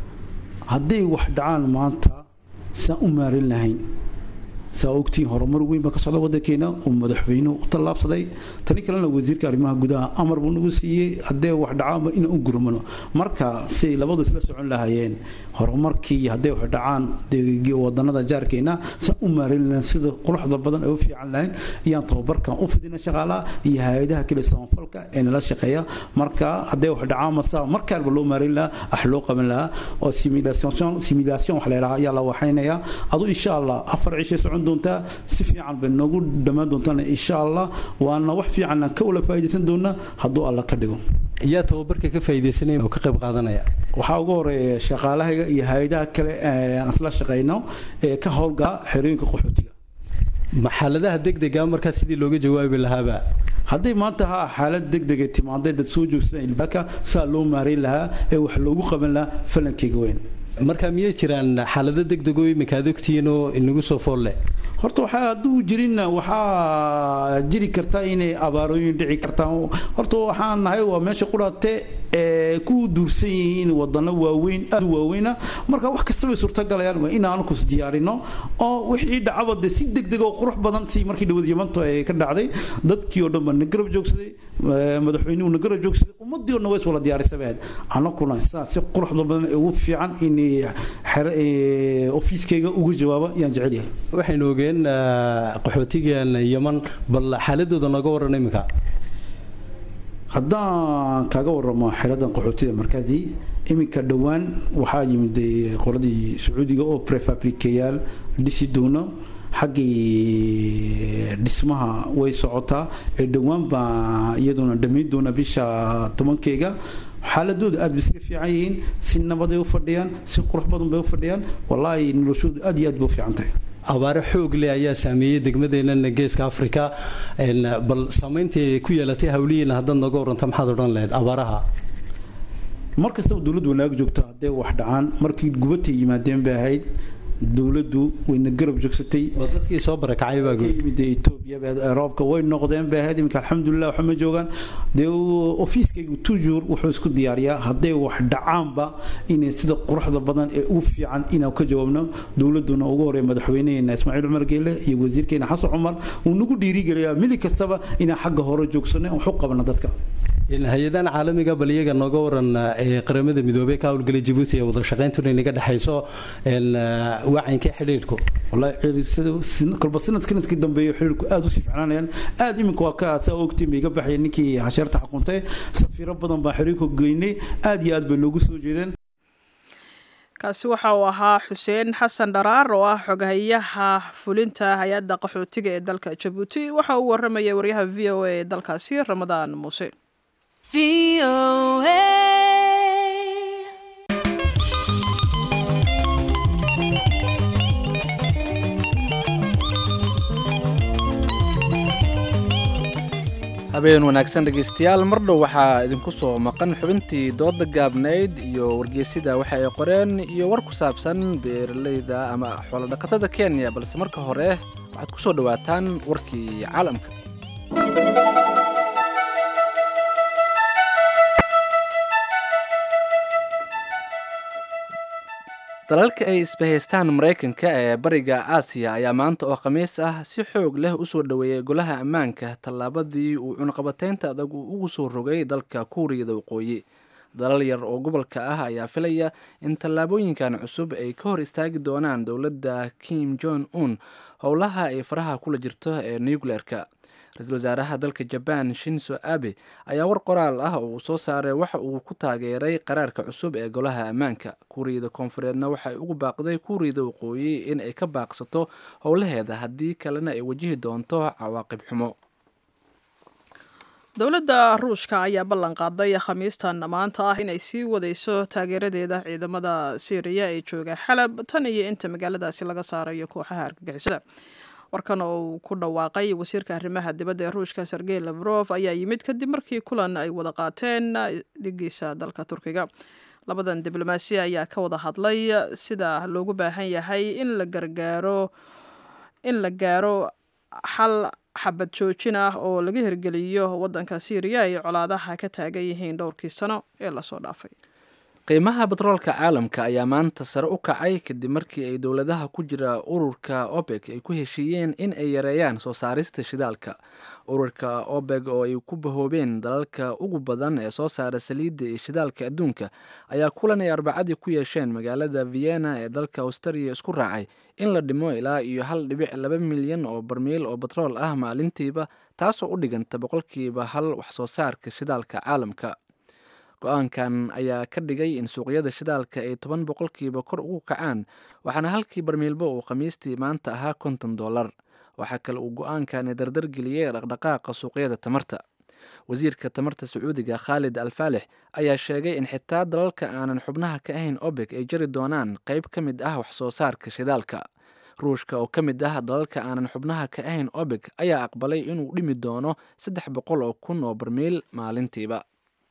hadday wax dhacaan maanta saan u maarin lahayn saa ogtiin horumar weyn baa ka socda wadankeena uu madaxweynuhu u tallaabsaday tani kalena wasiirka arrimaha gudaha amar buu nagu siiyey haddee wax dhacaanba inaan u gurmano marka siay labadu isla socon lahaayeen horumarkii hadday wax dhacaan wadanada jaarkeena saan u maarin lahayn sida quruxda badan ay u fiican lahayn iyaan tababarkan u fidina shaqaalaha iyo hay-adaha kale samafalka ee nala shaqeeya marka hadday wax dhacaan masa markaarba loo maarin lahaa ax loo qaban lahaa oo simulation wax la yidhaha ayaa la waxaynayaa adu insha allah afar cishay socon doontaa si fiican bay noogu dhammaan doontaan insha allah waana wax fiican aan ka wala faa'iidaysan doonaa hadduu alla ka dhigo yaa tababarka ka faa'iidaysanaya oo ka qayb qaadanaya waxaa ugu horeeya shaqaalahayga iyo hay-adaha kale aan isla shaqayno ee ka howlgala xerooyinka qaxootiga maxaaladaha degdega markaa sidii looga jawaabi lahaaba hadday maanta ha xaalad degdega timaaday dad soo joogsadaan ilbaaka saa loo maareyn lahaa ee wax loogu qaban lahaa falankeyga weyn marka miyay jiraan xaalado degdego iminka aad ogtihiin oo inagu soo fool leh horta waxaa hadduu jirinna waxaa jiri karta inay abaarooyin dhici kartaan horta waxaan nahay waa meesha qudhaate ee ku duursan yihiin wadano waaweyn aad u waaweyna marka wax kasta bay suurtagalayaan waa inaan kus diyaarino oo wixii dhacaba de si degdeg oo qurux badan si markii dhawad yamanto ay ka dhacday dadkii oo dhan baa na garab joogsaday madaxweynuhu na garab joogsaday ummadii oo dhan way iswala diyaarisabeen anakuna saa si quruxda badan ugu fiican in ofiiskayga uga jawaaba yaan jecel yahay waxaynu ogeen qaxootigan yaman bal xaaladooda nooga waran iminka haddaan kaaga waramo xeradan qaxootida markaasi iminka dhowaan waxaa yimid qoladii sacuudiga oo prefabrikayaal dhisi doono xaggii dhismaha way socotaa ee dhowaan baa iyaduna dhammayn doona bisha tobankeyga xaaladooda aad bay iska fiican yihiin si nabaday u fadhiyaan si qurux badan bay u fadhiyaan wallaahi noloshoodu aad iyo aad bay u fiican tahay abaare xoog leh ayaa saameeyey degmadeenana geeska afrika bal saamayntii ku yeelatay hawlihiina haddaad nooga waranta maxaad odhan lahayd abaaraha mar kastaba dowladdu wanaag joogto hadday wax dhacaan markii gubatay yimaadeen bay ahayd dowladdu wayna garab joogsatay dadkii soo barakacay baa yimid etoobiya roobka way noqdeen bay ahayd iminka alxamdulilah waxa ma joogaan dee ofiiskaygu toujours wuxuu isku diyaariyaa hadday wax dhacaanba inay sida quruxda badan ee u fiican inaan ka jawaabno dowladuna ugu horeeya madaxweyneheena ismaaciil cumar geele iyo wasiirkeena xasan cumar uu nagu dhiirigeliyaa mili kastaba inaan xagga hore joogsano wax u qabano dadka hay-adahan caalamiga bal iyaga nooga waran ee qaramada midoobey ka howlgelay jabuuti ee wada shaqayntuna inaga dhexayso wacaynka xidhiidhku kolba sanad sanadkii dambeeyo xidhiidhku aada usii ficnaanayaan aada iminka waa ka saa ogtiin bay iga baxaya ninkii xasheerta xukuntay safiiro badan baan xiriirku geynay aada iyo aad bay loogu soo jeedeen kaasi waxa uu ahaa xuseen xasan dharaar oo ah xogahayaha fulinta hay-adda qaxootiga ee dalka jabuuti waxa uu waramayay waryaha v o a ee dalkaasi ramadaan muuse habeen wanaagsan dhegaystayaal mar dhow waxaa idinku soo maqan xubintii dooda gaabnayd iyo wargeysida waxa ay qoreen iyo war ku saabsan beeralayda ama xoolodhaqatada kenya balse marka hore waxaad ku soo dhowaataan warkii caalamka dalalka ay isbahaystaan maraykanka ee bariga aasiya ayaa maanta oo khamiis ah si xoog leh usoo dhoweeyay golaha ammaanka tallaabadii uu cunaqabateynta adag uu ugu soo rogay dalka kuuriyada waqooyi dalal yar oo gobolka ah ayaa filaya in tallaabooyinkan cusub ay ka hor istaagi doonaan dowladda kim jong un howlaha ay faraha kula jirto ee nucleerka ra-iisul wasaaraha dalka jaban shinso abe ayaa war qoraal ah oo uu soo saaray waxa uu ku taageeray qaraarka cusub ee golaha ammaanka kuuriyada koonfureedna waxay ugu baaqday kuuriyada waqooyi in ay ka baaqsato howlaheeda haddii kalena ay wajihi doonto cawaaqib xumo dowladda ruushka ayaa ballan qaaday khamiistan maanta ah inay sii wadayso taageeradeeda ciidamada syriya ee jooga xalab tan iyo inta magaaladaasi laga saarayo kooxaha argagixisada warkan oo uu ku dhawaaqay wasiirka arrimaha dibadda ee ruushka sergey lafrof ayaa yimid kadib markii kulan ay wada qaateen dhigiisa dalka turkiga labadan diblomaasiya ayaa ka wada hadlay sida loogu baahan yahay in la gargaaro in la gaaro xal xabad joojin ah oo laga hirgeliyo waddanka syriya ay colaadaha ka taagan yihiin dhowrkii sano ee lasoo dhaafay qiimaha batroolka caalamka ayaa maanta sare u kacay kadib markii ay dowladaha ku jira ururka obeg ay ku heshiiyeen in ay yareeyaan soo saarista shidaalka ururka obeg oo ay ku bahoobeen dalalka ugu badan ee soo saara saliidda iyo shidaalka adduunka ayaa kulan ay arbacadii ku yeesheen magaalada vienna ee dalka australia isku raacay in la dhimo ilaa iyo hal dhibic laba milyan oo barmiil oo batrool ah maalintiiba taasoo u dhiganta boqolkiiba hal waxsoo saarka shidaalka caalamka go-aankan ayaa ka dhigay in suuqyada shidaalka ay toban boqolkiiba kor ugu kacaan waxaana halkii barmiilba uu khamiistii maanta ahaa konton dollar waxaa kale uu go-aankani dardar geliyey dhaqdhaqaaqa suuqyada tamarta wasiirka tamarta sacuudiga khaalid al faalix ayaa sheegay in xitaa dalalka aanan xubnaha ka ahayn obeg ay jari doonaan qayb ka mid ah waxsoo saarka shidaalka ruushka oo ka mid ah dalalka aanan xubnaha ka ahayn obeg ayaa aqbalay inuu dhimi doono saddex boqol oo kun oo barmiil maalintiiba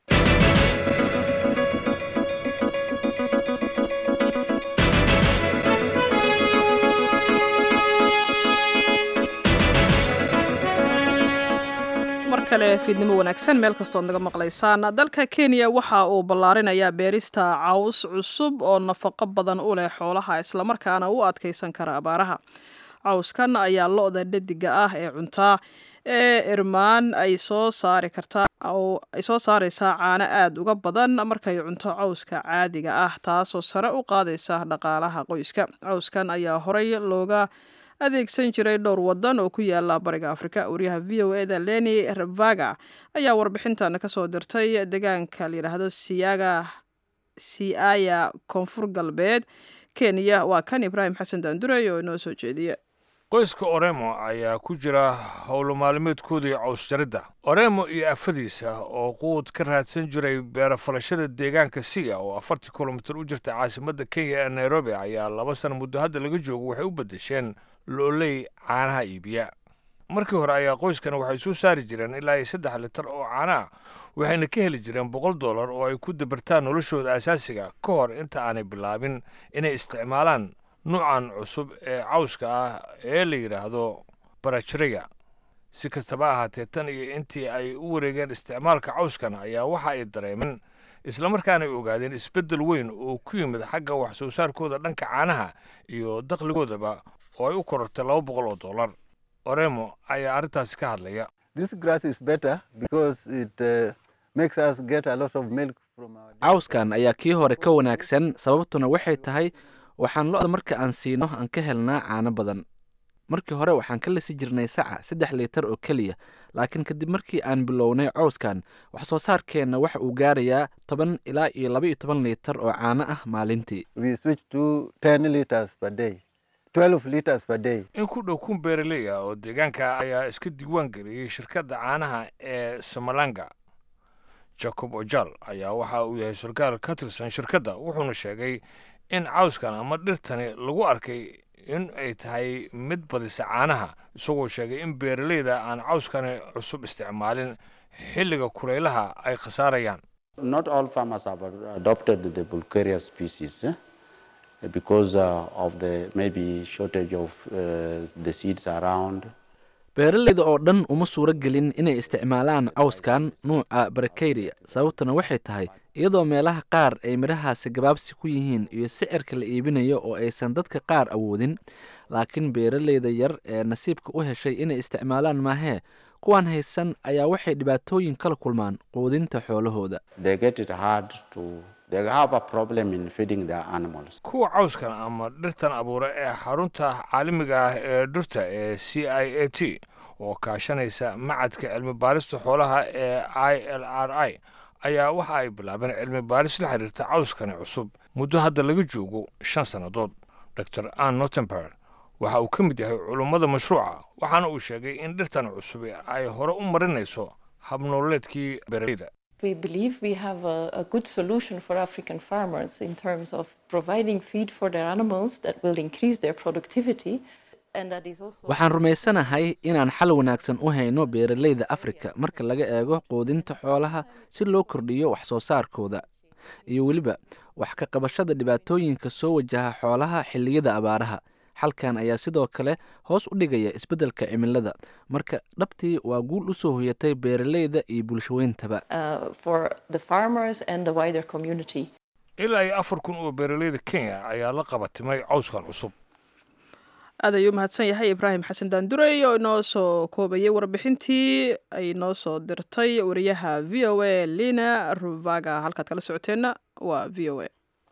mar kale fiidnimo wanaagsan meel kastood naga maqlaysaan dalka kenya waxa uu ballaarinayaa beerista caws cusub oo nafaqo badan u leh xoolaha islamarkaana u adkaysan kara abaaraha cawskan ayaa lo-da dhadiga ah ee cuntaa ee irmaan ay soo saari kartaa oo ay soo saaraysaa caano aada uga badan markay cunto cawska caadiga ah taasoo sare u qaadaysa dhaqaalaha qoyska cawskan ayaa horey looga adeegsan jiray dhowr wadan oo ku yaala bariga afrika wariyaha v o eda leni ravaga ayaa warbixintan kasoo dirtay deegaanka layidhaahdo siyaga siaya koonfur galbeed kenya waa kan ibraahim xasan daandurey oo inoo soo jeediya qoyska oremo ayaa ku jira howlo maalmeedkoodii cawsjaridda oremo iyo afadiisa oo quud ka raadsan jiray beerafalashada deegaanka siga oo afartii kilomitir u jirta caasimadda kenya ee nairobi ayaa laba sana muddo hadda laga joogo waxay u beddesheen looley caanaha iibiya markii hore ayaa qoyskan waxay soo saari jireen ilaa iyo saddex litar oo caana ah waxayna ka heli jireen boqol dollar oo ay ku dabartaan noloshooda asaasiga ka hor inta aanay bilaabin inay isticmaalaan nuucan cusub ee cawska ah ee la yidhaahdo barajreya si kastaba ahaatee tan iyo intii ay u wareegeen isticmaalka cawskan ayaa waxa ay dareemeen islamarkaana ay ogaadeen isbeddel weyn oo ku yimid xagga wax soo saarkooda dhanka caanaha iyo dakhligoodaba oo ay u korortay laba boqol oo dollar oremo ayaa arrintaasi ka hadlaya This grass is better because it uh, makes us get a lot of milk from our cawskan ayaa kii hore ka wanaagsan sababtuna waxay tahay waxaan lo-da marka aan siino aan ka helnaa caano badan markii hore waxaan ka lisi jirnay saca saddex liitar oo keliya laakiin kadib markii aan bilownay cawskan wax soo saarkeenna waxa uu gaarayaa toban ilaa iyo laba iyo toban liitar oo caano ah maalintii We switch to 10 liters per day, 12 liters per day. in ku dhow kun beeraley ah oo deegaanka ayaa iska diiwaan geliyey shirkadda caanaha ee samalanga jacob ojal ayaa waxa uu yahay sarkaal ka tirsan shirkadda wuxuuna sheegay in cawskan ama dhirtani lagu arkay in ay tahay mid badisa caanaha isagoo sheegay in beeraleyda aan cawskani cusub isticmaalin xilliga kulaylaha ay khasaarayaan Not all farmers have adopted the Bulgaria species eh, because uh, of the maybe shortage of uh, the seeds around. beeraleyda oo dhan uma suuro gelin inay isticmaalaan cawskan nuuca barakeyria sababtuna waxay tahay iyadoo meelaha qaar ay midhahaasi gabaabsi ku yihiin iyo sicirka la iibinayo oo aysan dadka qaar awoodin laakiin beeraleyda yar ee nasiibka u heshay inay isticmaalaan maahee kuwan haysan ayaa waxay dhibaatooyin kala kulmaan quudinta xoolahooda They get it hard to, they have a problem in feeding their animals. kuwa cawskan ama dhirtan abuura ee xarunta caalamiga ah ee dhirta ee c i a t oo kaashanaysa macadka cilmi baarista xoolaha ee i l r i ayaa waxa ay bilaabeen cilmi baaris la xiriirta cawskani cusub muddo hadda laga joogo shan sannadood dr ann notember waxa uu ka mid yahay culummada mashruuca waxaana uu sheegay in dhirtan cusub ay hore u marinayso habnooleedkii beeraleyda We believe we have a, a good solution for African farmers in terms of providing feed for their animals that will increase their productivity. And that is also waxaan rumaysanahay inaan xal wanaagsan u hayno beeraleyda afrika marka laga eego quudinta xoolaha si loo kordhiyo wax soo saarkooda iyo weliba wax ka qabashada dhibaatooyinka soo wajaha xoolaha xilliyada abaaraha xalkan ayaa sidoo kale hoos u dhigaya isbeddelka cimilada marka dhabtii waa guul u soo hoyatay beeraleyda iyo bulshaweyntaba uh, for the farmers and the wider community. ilaa iyo afar kun oo beeraleyda kenya ayaa la qabatimay cawskan cusub aad ayuu mahadsan yahay ibraahim xasan daandurey oo inoo soo koobayay warbixintii ay noo soo dirtay wariyaha v o a lina ruvaga halkaad kala socoteenna waa v o a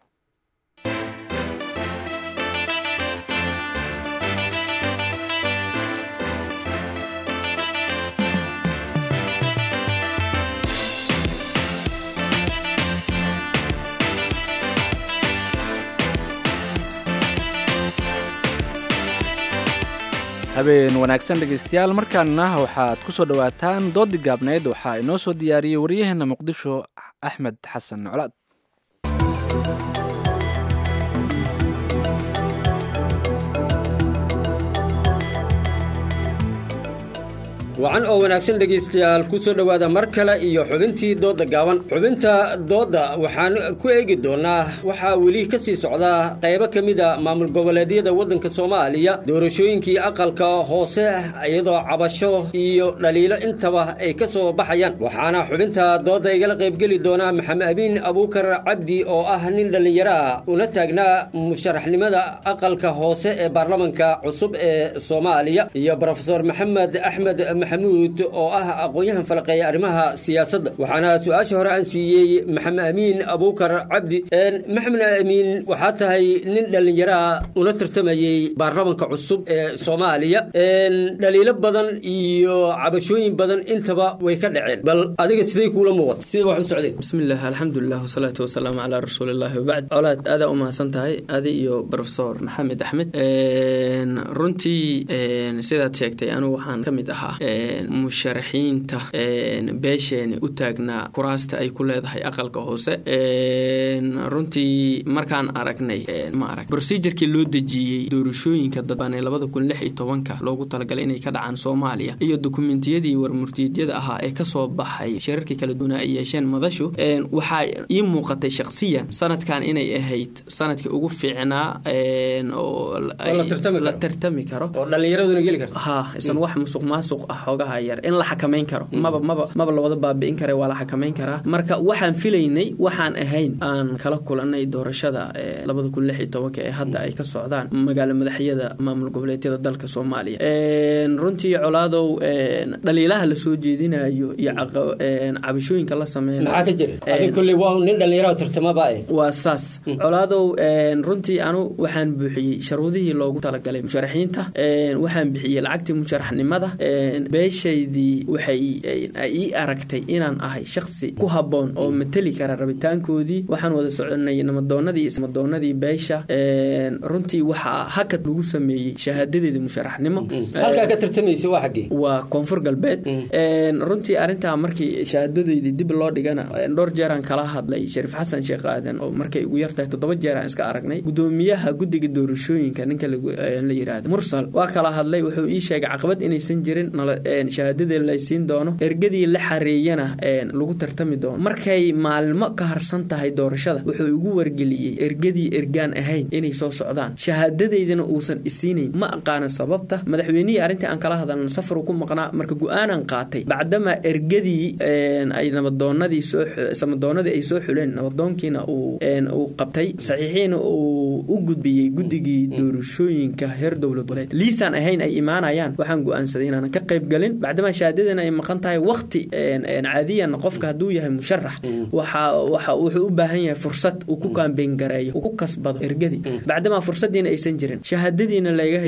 habeen wanaagsan dhegaystayaal markaana waxaad ku soo dhowaataan dooddi gaabneyd waxaa inoo soo diyaariyey waryaheena muqdisho axmed xasan colaad wacan oo wanaagsan dhegaystayaal ku soo dhowaada mar kale iyo xubintii doodda gaaban xubinta doodda waxaan ku eegi doonnaa waxaa weli ka sii socdaa qaybo ka mida maamul goboleedyada waddanka soomaaliya doorashooyinkii aqalka hoose iyadoo cabasho iyo dhaliilo intaba ay ka soo baxayaan waxaana xubinta doodda igala qaybgeli doonaa maxamed amiin abuukar cabdi oo ah nin dhallinyaro ah una taagnaa musharaxnimada aqalka hoose ee baarlamanka cusub ee soomaaliya iyo brofesor maxamed axmed maxamuud oo ah aqoon-yahan falaqeeya arrimaha siyaasadda waxaana su-aasha hore aan siiyey maxamed amiin abuukar cabdi maxamed amiin waxaa tahay nin dhallinyaraa una tartamayey baarlamanka cusub ee soomaaliya dhaliilo badan iyo cabashooyin badan intaba way ka dhaceen bal adiga siday kuula muuqata sida wax u socdeen bismillaah alxamdulilah wasalaatu wasalaamu calaa rasuulillahi wabacd colaad aadaa u mahadsan tahay adi iyo brofesor maxamed axmed runtii sidaad sheegtay anigu waxaan ka mid ahaa musharaxiinta beesheeni u taagnaa kuraasta ay ku leedahay aqalka hoose runtii markaan aragnay ma arag procedurkii loo dejiyey doorashooyinka dadbaan labada kun lix iyo tobanka loogu talagalay inay ka dhacaan soomaaliya iyo dokumentiyadii warmurtiidyada ahaa ee kasoo baxay shirarkii kala duwanaa ay yeesheen madashu waxaa ii muuqatay shakhsiyan sanadkan inay ahayd sanadkii ugu fiicnaa oo la tartami karo oo dhallinyaraduna geli karto ha isan wax musuq maasuq ah xoogaha yar in la xakamayn karo maba maba maba lawada baabi'in kara waa la xakamayn karaa marka waxaan filaynay waxaan ahayn aan kala kulanay doorashada labada kun lix iyo tobanka ee hadda ay ka socdaan magaalo madaxyada maamul goboleedyada dalka soomaaliya runtii colaadow dhaliilaha lasoo jeedinayo iyo cabashooyinka la sameeyo maxaa ka jira adi kolley waa nin dhallinyaro tartamaba eh waa saas colaadow runtii anu waxaan buuxiyey sharuudihii loogu talagalay musharaxiinta waxaan bixiyey lacagtii musharaxnimada beeshaydii waxay ii aragtay inaan ahay shaksi ku habboon oo mateli kara rabitaankoodii waxaan wada soconay namadoonadii ismadoonadii beesha runtii waxaa hakad lagu sameeyey shahaadadeedii musharaxnimo halkaa ka tartamaysa waa xaggee waa koonfur galbeed runtii arrintaa markii shahaadadeydii dib loo dhigana dhowr jeeraan kala hadlay shariif xasan sheekh aadan oo markay ugu yartahay toddoba jeeraan iska aragnay gudoomiyaha guddiga doorashooyinka ninka la yidhaahdo mursal waa kala hadlay wuxuu ii sheegay caqabad inaysan jirin shahaadadee laysiin doono ergadii la xareeyana lagu tartami doono markay maalmo ka harsan tahay doorashada wuxuu igu wargeliyey ergadii ergaan ahayn inay soo socdaan shahaadadeydana uusan isiinayn ma aqaanan sababta madaxweynihii arrintii aan kala hadalna safaru ku maqnaa marka go-aanan qaatay bacdama ergadii ay nabadoonadii sooamadoonadii ay soo xuleen nabadoonkiina uu qabtay saxiixiina uu u gudbiyey guddigii doorashooyinka heer dowlad goboleed liisaan ahayn ay imaanayaan waxaan go-aansaday inaanan ka qayb galin bacdama shahaadadana ay maqan tahay wakti caadiyan qofka hadduu yahay musharax waxa wuxuu u baahan yahay fursad uu ku kaambeyn gareeyo uu ku kasbado ergadii bacdama fursadiina aysan jirin shahaadadiina laga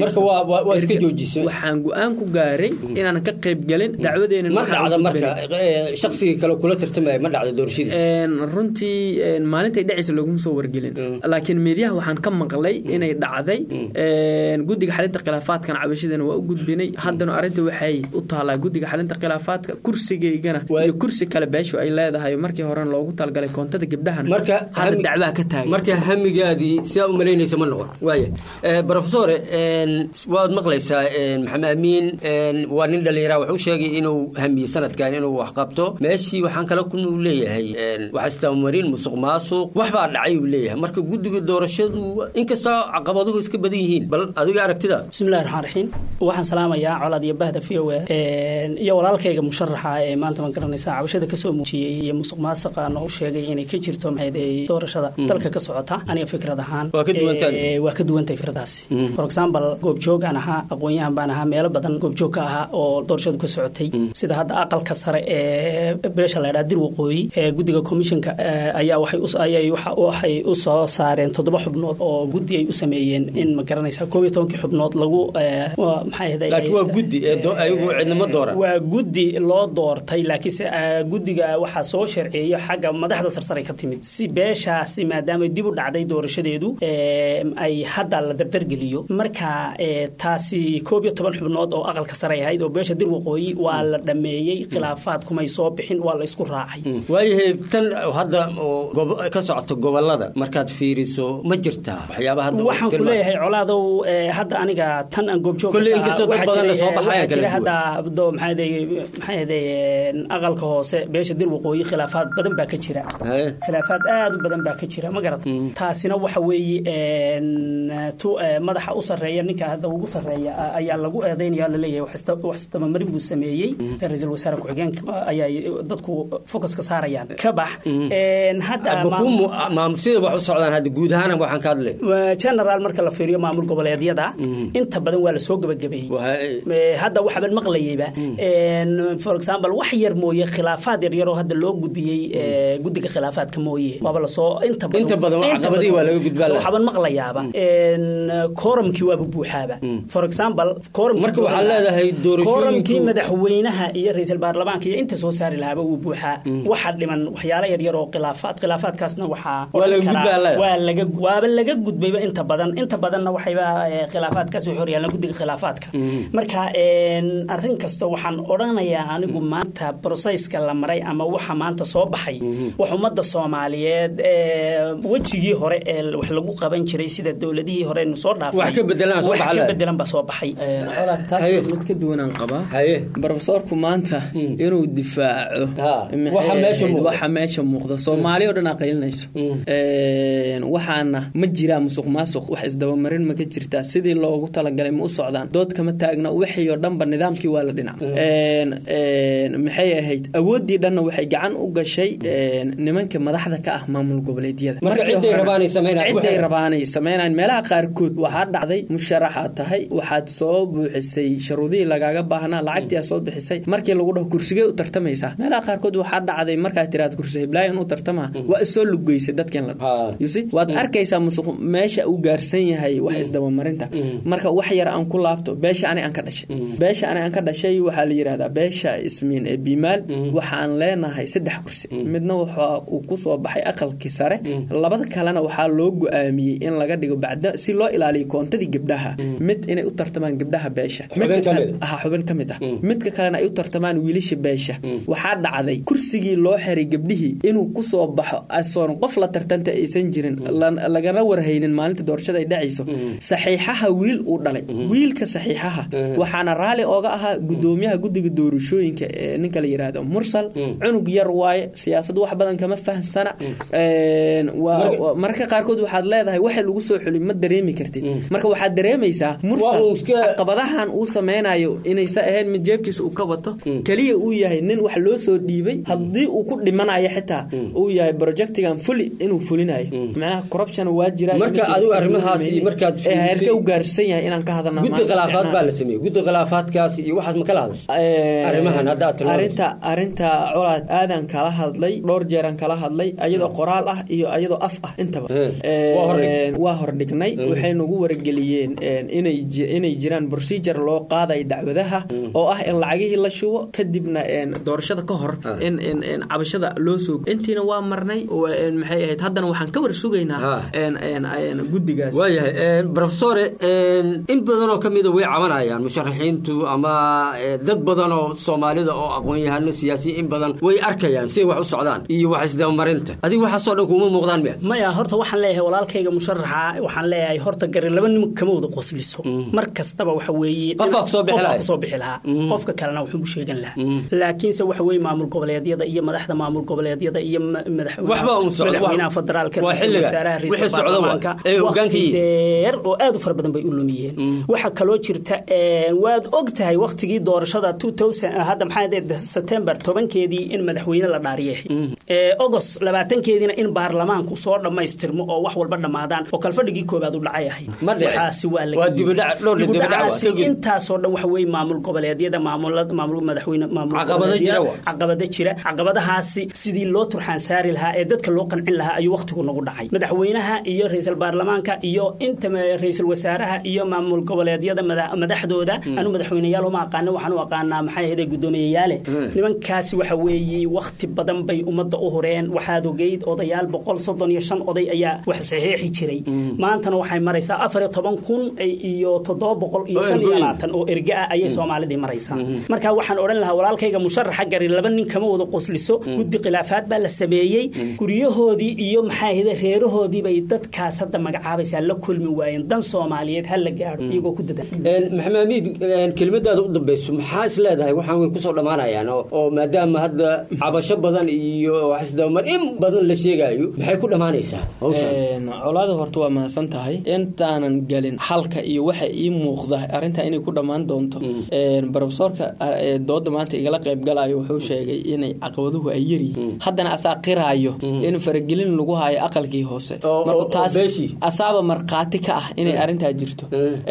waxaan go-aan ku gaaray inaanan ka qayb galin dacwadeena ma dhacda marka shaqsigii kale kula tartamaya ma dhacda doorashadiis runtii maalintay dhacaysa laguma soo wargelin laakiin meediyaha waxaan ka maqlay inay dhacday guddiga xalinta khilaafaadkan cabashadana waa u gudbinay haddana arrinta waxay u taalaa guddiga xalinta khilaafaadka kursigaygana iyo kursi kale beeshu ay leedahay markii horena loogu talagalay koontada gabdhahana hadda dacbaha ka taagan marka hamigaadii sidaa u malaynaysa ma noqon waaya profesore waad maqlaysaa maxamed amiin waa nin dhallinyara wuxuu sheegay inuu hamiyey sanadkan inuu wax qabto meeshii waxaan kale ku leeyahay wax istamariin musuq maasuq wax baa dhacay uu leeyahay marka guddiga doorashadu inkastoo caqabaduhu iska badan yihiin bal adiga aragtida bismillahi raxmaan raxiim waxaan salaamayaa colaad iyo bahda v o a iyo walaalkayga musharaxa ee maanta ma garanaysaa cabashada kasoo muujiyey iyo musuq maasuqa noo sheegay inay ka jirto maxay doorashada dalka ka socota aniga fikrad ahaan waa ka duwantay fikradaasi for example goobjoogaan ahaa aqoon-yahan baan ahaa meelo badan goobjoog ka ahaa oo doorashadu ka socotay sida hadda aqalka sare ee beesha la ydhaha dir waqooyi ee guddiga commissionka ayaa waxay u soo saareen toddoba xubnood oo guddi ay u sameeyeen in ma garanaysaa koob iyo tobankii xubnood lagu waa guddi loo doortay laakiinse guddiga waxaa soo sharceeyo xagga madaxda sarsare ka timid si beeshaasi maadaama dib u dhacday doorashadeedu ay hadda la dardargeliyo marka taasi koob iyo toban xubnood oo aqalka sare ahayd oo beesha dir waqooyi waa la dhameeyey khilaafaad kumay soo bixin waa la isku raacay waayahay tan hadda ka socoto gobolada markaad fiiriso ma jirtaa waxyaaba hadda waxaan ku leeyahay colaadow hadda aniga tan aan goobjoog kolley inkastoo dad badan la soo baxaya kala hadda do maxaa aqalka hoose beesha dir waqooyi khilaafaad badan baa ka jira khilaafaad aad u badan baa ka jira ma garata taasina waxa weeye tu madaxa u sarreeya ninka hadda ugu sarreeya ayaa lagu eedeynaya laleeyahay wax istabamarin buu sameeyey ra-iisul wasaare ku-xigeenka ayaa dadku focuska saarayaan ka bax sida wax u socdaan hadda guud ahaan waxaan ka hadlay general marka la fiiriyo maamul goboleedyada inta badan waa lasoo gabagabeeyey hadda waxaban maqlayeyba for example wax yar mooye khilaafaad yar yaroo hadda loo gudbiyey guddiga khilaafaadka mooye waaba lasoo inta badan caqabadii waa laga gudbaa waxaban maqlayaaba kooramkii waaba buuxaaba for example marka waxaa leedahay kooramkii madaxweynaha iyo ra-iisul baarlamaanka iyo inta soo saari lahaaba wuu buuxaa waxa dhiman waxyaalo yar yar oo khilaafaad khilaafaadkaasna waxaa waa laga waaba laga gudbayba inta badan inta badanna waxayba khilaafaad kasoo xoryaalaan guddiga khilaafaadka marka arrin kasta waxaan odhanayaa anigu maanta brosesska la maray ama waxa maanta soo baxay wax ummadda soomaaliyeed wejigii hore ee wax lagu qaban jiray sida dowladihii hore nu soo dhaafay Wax ka bedelan soo wax baxay. ka bedelan baa soo baxay taas mid ka duwanaan qabaa brofesorku maanta inuu difaaco maxay waxa meesha ahayd, muuqda. waxa meesha muuqda soomaali oo dhan aa qaylinayso Een, waxaana ma jiraa musuq maasuq wax isdabamarin ma ka jirtaa sidii loogu talagalay ma u socdaan dood kama taagna wixii oo dhanba nidaamkii waa la dhinac Een, een, maxay ahayd awooddii dhanna waxay gacan u gashay een, nimanka madaxda ka ah maamul goboleedyada Marka Markii ciday hore- rabaanay sameynayaan. ciday Waxay- rabaanay sameynayaan meelaha qaarkood waxaa dhacday musharaxaad tahay waxaad soo buuxisay sharuudihii lagaaga baahnaa lacagtii aad soo bixisay markii lagu dhaho kursigee u tartamaysaa meelaha qaarkood waxaa dhacday markaad tiraad kursi hiblaayo inuu tartamaa waa isoo lugeysay dadkan la You see? waad arkaysaa musuq meesha uu gaarsan yahay wax isdabamarinta marka wax yar aan ku laabto beesha ani aan ka dhashay beesha ani aan ka dhashay waxaa la yidhahdaa beesha ismiin ee biimaal waxaan leenahay saddex kursi midna waxa uu ku soo baxay aqalkii sare labada kalena waxaa loo go-aamiyey in laga dhigo bacda si loo ilaaliyo koontadii gabdhaha mid inay u tartamaan gabdhaha beesha Xubin Midka ka kale- mid aha xubin ka mid ah midka kalena ay u tartamaan wiilasha beesha waxaa dhacday kursigii loo xiray gabdhihii inuu ku soo baxo asoon qof la tartanta aysan jirin la- lagana warhaynin maalinta doorashada ay dhacayso saxiixaha wiil uu dhalay wiilka saxiixaha waxaana raali ooga ahaa gudoomiyaha guddiga doorashooyinka ee ninka la yidhaahdo mursal cunug yar waaye siyaasad wax badan kama fahamsana Een, waa- waa- mararka qaarkood waxaad leedahay waxa lagu soo xuli ma dareemi kartid marka waxaad dareemaysaa mursal caqabadahan uu sameynayo inaysa ahayn mid jeebkiisa uu ka wato keliya uu yahay nin wax loo soo dhiibay haddii uu ku dhimanayo xitaa uu yahay projectigan fuli inuu fulinayo macnaha corruption waa jira Marka adigu arrimahaas iyo markaad ee fiirisay- heerka u gaarsan yahay inaan ka hadalno guddi khilaafaad baa la sameeyey guddi khilaafaadkaas iyo waxaas ma kala hadashay arrimahan hadda aad tilmaamayso. arinta arinta colaad aadan kala hadlay dhowr jeeran kala hadlay ayadoo qoraal ah iyo ayadoo af ah intaba Waa hordhigtay. Een, waa hordhignay waxay nagu wargeliyeen een, inay ji- inay jiraan procedure loo qaaday dacwadaha oo ah in lacagihii la shubo kadibna een, doorashada ka hor in in in cabashada loo soo intiina waa marnay oo, een, maxay ahayd haddana waxaan ka war sugaynaa een, een, een, guddigaas waayahay profesore in badan oo ka mida way cabanayaan musharaxiintu ama eh, dad badan oo soomaalida oo aqoon-yahano siyaasiyiin in badan way arkayaan siday wax u socdaan iyo wax isdabamarinta adiga waxaasoo dhan kuma muuqdaan miya maya horta waxaan leeyahay walaalkayga musharaxa waxaan leeyahay horta gari laba nim kama wada qosliso mar kastaba waxa weeye Qofbaa kusoo bixi qofbaa lahaa. kusoo bixi lahaa qofka kalena wuxuu u sheegan lahaa laakiinse waxa weeye maamul goboleedyada iyo madaxda maamul goboleedyada iyo ma- madax- Waxba un socdo, madaxweynaha wax- federaalka waa ra'iisul xilliga. wasaaraha Wixii ra'iisul socdo waa- baarlamaanka ee hoggaanka waqti yihiin. dheer oo aad u fara badan bay u lumiyeen waxaa kaloo jirta een, waad og tahay waqtigii doorashada 2000 hadda maxaa ahayd September tobankeedii in madaxweyne la dhaariyay ee August labaatankeediina in baarlamaanku soo dhammaystirmo oo wax walba dhammaadaan oo kalfadhigii koobaad u dhacay ahayd Ma dhicin. waxaasi waa la Waa dibadhac- dhowr dibadhac waa, dibadhacaasi ka gudub. intaasoo dhan waxa weeye maamul goboleedyada maamulada maamul madaxweyne maamul Caqabado goboleedyada, jira waa. caqabado jira caqabadahaasi sidii loo turxaan saari lahaa ee dadka loo qancin lahaa ayuu waqtigu nagu dhacay madaxweynaha iyo ra'iisul baarlamaanka iyo inta ma- ra'iisul wasaaraha iyo maamul goboleedyada mada- madaxdooda anu madaxweyneyaal uma aqaano waxaan u aqaanaa maxay ahayd guddoomiyeyaale nimankaasi waxa weeye waqti badan bay ummadda u horeen waxaad ogeyd odayaal boqol soddon iyo shan oday ayaa wax saxiixi jiray maantana waxay maraysaa afar iyo toban kun iyo toddoba boqol iyo Oo shan iyo ergooyin. labaatan oo erge ah ayay soomaalidii maraysaa marka waxaan odhan lahaa walaalkayga musharaxa gari laba nin kama wada qosliso guddi khilaafaad baa la sameeyey guryahoodii iyo maxaa ahayde reerahoodii bay dadkaas hadda magacaabaysaa la kulmi waayeen dan soomaaliyeed ha la gaadho iyagoo ku dadan maxamed amiid kelimadaada u dambeyso maxaa is leedahay waxaan way kusoo dhammaanayaan oo oo maadaama hadda cabasho badan iyo wax isdabamar in badan la sheegaayo maxay ku dhammaanaysaa hawshan Een, colaada horta waa mahadsan tahay intaanan gelin xalka iyo waxa ii muuqda arrintaa inay ku dhammaan doonto Een, profesorka ee dooda maanta igala qayb galayo wuxuu sheegay inay caqabaduhu ay yaryihiin haddana asaa qiraayo in faragelin lagu hayo aqalkii hoose Marka oo- oo taas beeshii. asaaba markhaati ka ah inay arrintaa jirto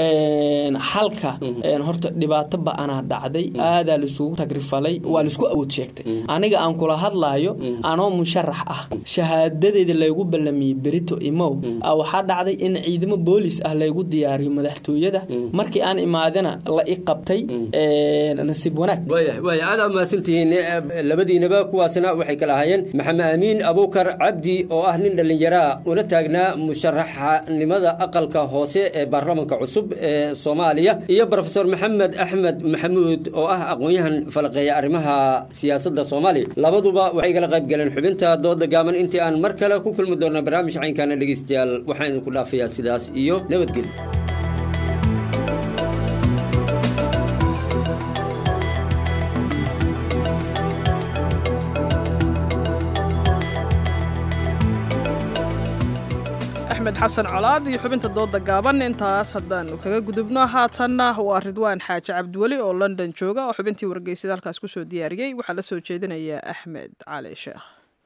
Een, xalka een, horta dhibaato ba-anaa dhacday aadaa laisugu tagrifalay waa laisku awood sheegtay aniga aan kula hadlaayo anoo musharax ah shahaadadeeda laygu ballamiyey berito imow ah, waxaa dhacday in ciidamo boolis ah laygu diyaariyo madaxtooyada markii aan imaadana la i qabtay een, nasiib wanaag waaya waaya aad aa mahadsantihiin Eh, labadiinaba kuwaasna waxay kala ahaayeen maxamed amiin abuukar cabdi oo ah nin dhallinyaraa una taagnaa musharaxnimada aqalka hoose ee baarlamanka cusub ee soomaaliya iyo profesor maxamed axmed axmed maxamuud oo ah aqoon-yahan falaqeeya arrimaha siyaasadda soomaaliya labaduba waxay igala qayb galeen xubinta dooda gaaban intii aan mar kale ku kulmi doona barnaamij caynkaana dhegeystayaal waxaan idinku dhaafayaa sidaas iyo nabadgelyo axmed xasan colaad iyo xubinta dooda gaaban intaas haddaanu kaga gudubno haatanna waa ridwaan xaaji cabdiweli oo london jooga oo xubintii wargeysada halkaas kusoo diyaariyey waxaa la soo jeedinaya axmed cali sheekh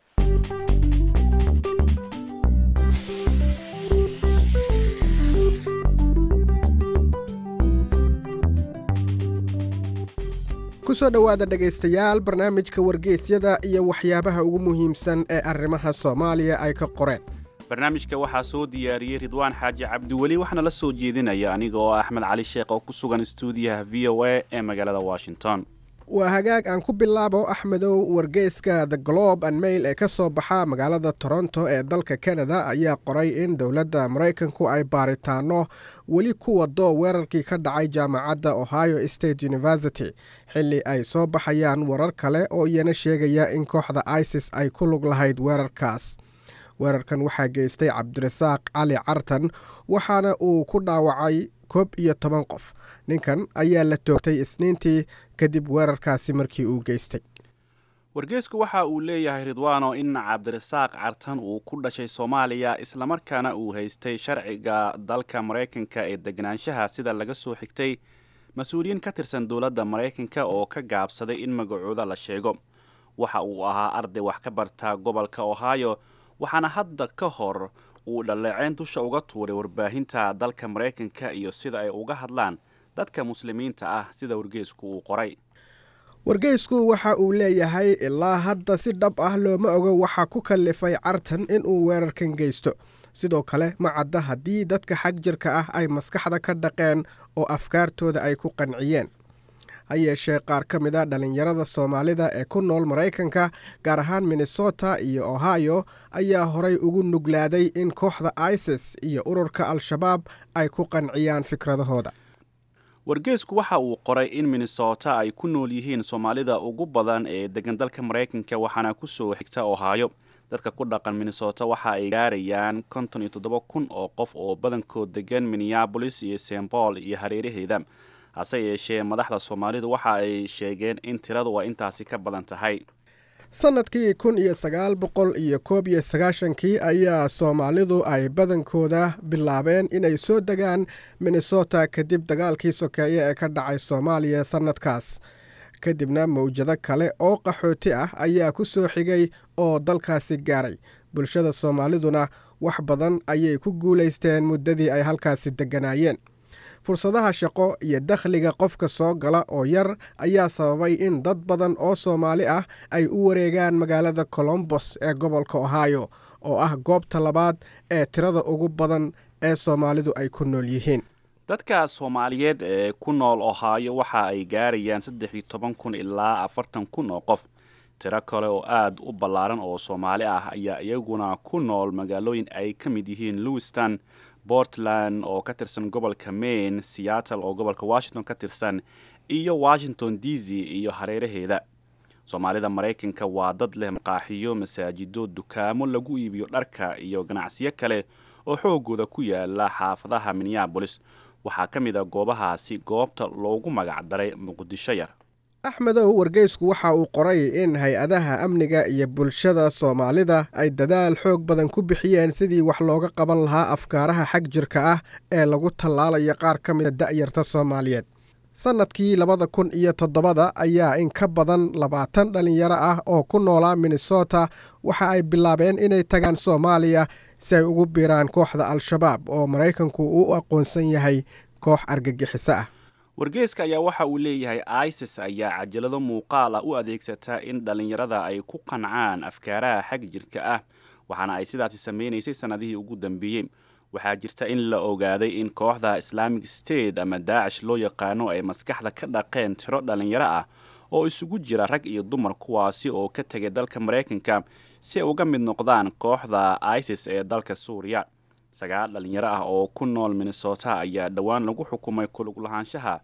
kusoo dhowaada dhegaystayaal barnaamijka wargeysyada iyo waxyaabaha ugu muhiimsan ee arrimaha soomaaliya ay ka qoreen barnaamijka waxaa soo diyaariyey ridwaan xaaji cabdiweli waxaana la soo jeedinaya aniga oo axmed cali sheekh oo ku sugan stuudiyaha v o a ee magaalada washington waa hagaag aan ku bilaabo axmedow wargeyska the globe and mail ee ka soo baxa magaalada toronto ee dalka canada ayaa qoray in dowladda maraykanku ay baaritaano weli ku wado weerarkii ka dhacay jaamacadda ohio state university xilli ay soo baxayaan warar kale oo iyana sheegaya in kooxda isis ay ku lug lahayd weerarkaas weerarkan waxaa geystay cabdirasaaq cali cartan waxaana uu ku dhaawacay koob iyo toban qof ninkan ayaa la toogtay isniintii kadib weerarkaasi markii uu geystay wargeysku waxa uu leeyahay ridwaano in cabdirasaaq cartan uu ku dhashay soomaaliya islamarkaana uu haystay sharciga dalka maraykanka ee deganaanshaha sida laga soo xigtay mas-uuliyiin ka tirsan dowladda maraykanka oo ka gaabsaday in magacooda la sheego waxa uu ahaa arday wax ka barta gobolka ohio waxaana hadda ka hor uu dhaleeceyn dusha uga tuuray warbaahinta dalka maraykanka iyo sida ay uga hadlaan dadka muslimiinta ah sida wargeysku uu qoray wargeysku waxa uu leeyahay ilaa hadda si dhab ah looma ogo waxa ku kallifay cartan inuu weerarkan geysto sidoo kale ma cadda haddii dadka xag jirka ah ay maskaxda ka dhaqeen oo afkaartooda ay ku qanciyeen ha yeeshee qaar ka mid a dhallinyarada soomaalida ee ku nool maraykanka gaar ahaan minnesota iyo ohio ayaa horay ugu nuglaaday in kooxda isis iyo ururka al-shabaab ay ku qanciyaan fikradahooda wargeysku waxa uu qoray in minnesota ay ku nool yihiin soomaalida ugu badan ee degan dalka maraykanka waxaana ku soo xigta ohaayo dadka ku dhaqan minnesota waxa ay gaarayaan konton iyo toddoba kun oo qof oo badankood degan minneabolis iyo st paul iyo hareeraheeda hase yeeshee madaxda soomaalidu waxa ay sheegeen in tiradu ay intaasi ka badan tahay sannadkii kun iyo sagaal boqol iyo koob iyo sagaashankii ayaa soomaalidu ay badankooda bilaabeen inay soo degaan minnesota kadib dagaalkii sokeeye ee ka dhacay soomaaliya sannadkaas kadibna mawjado kale oo qaxooti ah ayaa ku soo xigay oo dalkaasi gaaray bulshada soomaaliduna wax badan ayay ku guulaysteen muddadii ay halkaasi degganaayeen fursadaha shaqo iyo dakhliga qofka soo gala oo yar ayaa sababay in dad badan oo soomaali ah ay u wareegaan magaalada colombos ee gobolka ohio oo ah goobta labaad ee tirada ugu badan ee soomaalidu ay ku nool yihiin dadka soomaaliyeed ee ku nool ohaayo waxa ay gaarayaan saddex iyo toban kun ilaa afartan kun oo qof tiro kale oo aada u ballaaran oo soomaali ah ayaa iyaguna ku nool magaalooyin ay ka mid yihiin lewiston portland oo ka tirsan gobolka maine seattle oo gobolka washington ka tirsan iyo washington d c iyo hareeraheeda soomaalida maraykanka waa dad leh maqaaxiyo masaajido dukaamo lagu iibiyo dharka iyo ganacsiyo kale oo xoogooda ku yaala xaafadaha minneabolis waxaa ka mid a goobahaasi goobta loogu magac daray muqdisho yar axmedow wargeysku waxa uu qoray in hay-adaha amniga iyo bulshada soomaalida ay dadaal xoog badan ku bixiyeen sidii wax looga qaban lahaa afkaaraha xag jirka ah ee lagu tallaalayo qaar ka mida da'yarta soomaaliyeed sannadkii labada kun iyo toddobada ayaa in ka badan labaatan dhallinyaro ah oo ku noolaa minnesota waxa ay bilaabeen inay tagaan soomaaliya si ay ugu biiraan kooxda al-shabaab oo maraykanku u aqoonsan yahay koox argagixiso ah wargeeska ayaa waxa uu leeyahay isis ayaa cajalado muuqaal ah u adeegsataa in dhallinyarada ay ku qancaan afkaaraha xag jirka ah waxaana ay sidaasi sameynaysay sannadihii ugu dambeeyey waxaa jirta in la ogaaday in kooxda islaamic state ama daacish loo yaqaano ay maskaxda ka dhaqeen tiro dhallinyaro ah oo isugu jira rag iyo dumar kuwaasi oo ka tegay dalka maraykanka si ay uga mid noqdaan kooxda isis ee dalka suuriya sagaal dhallinyaro ah oo ku nool minnesota ayaa dhowaan lagu xukumay kulug lahaanshaha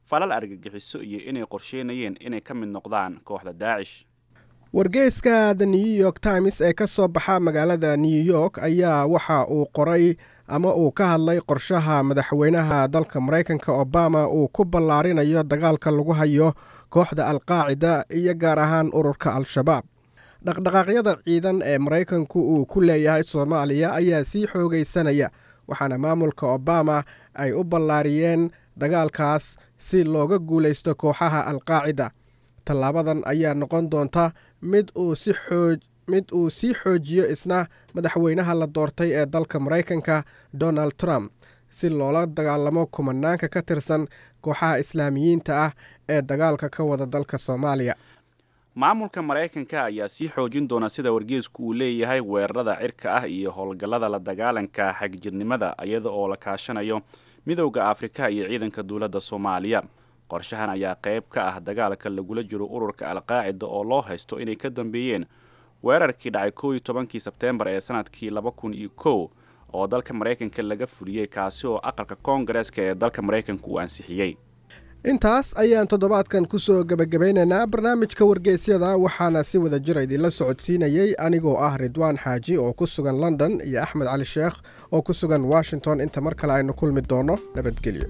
falal argagixiso iyo inay qorsheynayeen inay ka mid noqdaan kooxda daacish wargeyska the new york times ee ka soo baxa magaalada new york ayaa waxa uu qoray ama uu ka hadlay qorshaha madaxweynaha dalka maraykanka obama uu ku ballaarinayo dagaalka lagu hayo kooxda alqaacida iyo gaar ahaan ururka al-shabaab dhaqdhaqaaqyada ciidan ee maraykanku uu ku leeyahay soomaaliya ayaa sii xoogaysanaya waxaana maamulka obama ay u ballaariyeen dagaalkaas si looga guulaysto kooxaha alqaacida tallaabadan ayaa noqon doonta mid uu si xooj mid uu sii xoojiyo isna madaxweynaha la doortay ee dalka maraykanka donald trump si loola dagaalamo kumanaanka ka tirsan kooxaha islaamiyiinta ah ee dagaalka ka wada dalka soomaaliya maamulka maraykanka ayaa sii xoojin doona sida wargeesku uu leeyahay weerarada cirka ah iyo howlgallada la dagaalanka xagjirnimada iyada oo la kaashanayo midowda afrika iyo ciidanka dowladda soomaaliya qorshahan ayaa qayb ka ah dagaalka lagula jiro ururka alqaacida oo loo haysto inay ka dambeeyeen weerarkii dhacay kow iyo tobankii sebteembar ee sanadkii laba kun iyo kow oo dalka maraykanka laga fuliyey kaasi oo aqalka koongareeska ee dalka maraykanka uu ansixiyey intaas ayaan toddobaadkan ku soo gebagabaynaynaa barnaamijka wargeysyada waxaana si wada jira idinla socodsiinayey anigoo ah ridwaan xaaji oo ku sugan london iyo axmed cali sheekh oo ku sugan washington inta mar kale aynu kulmi doonno nabadgelyo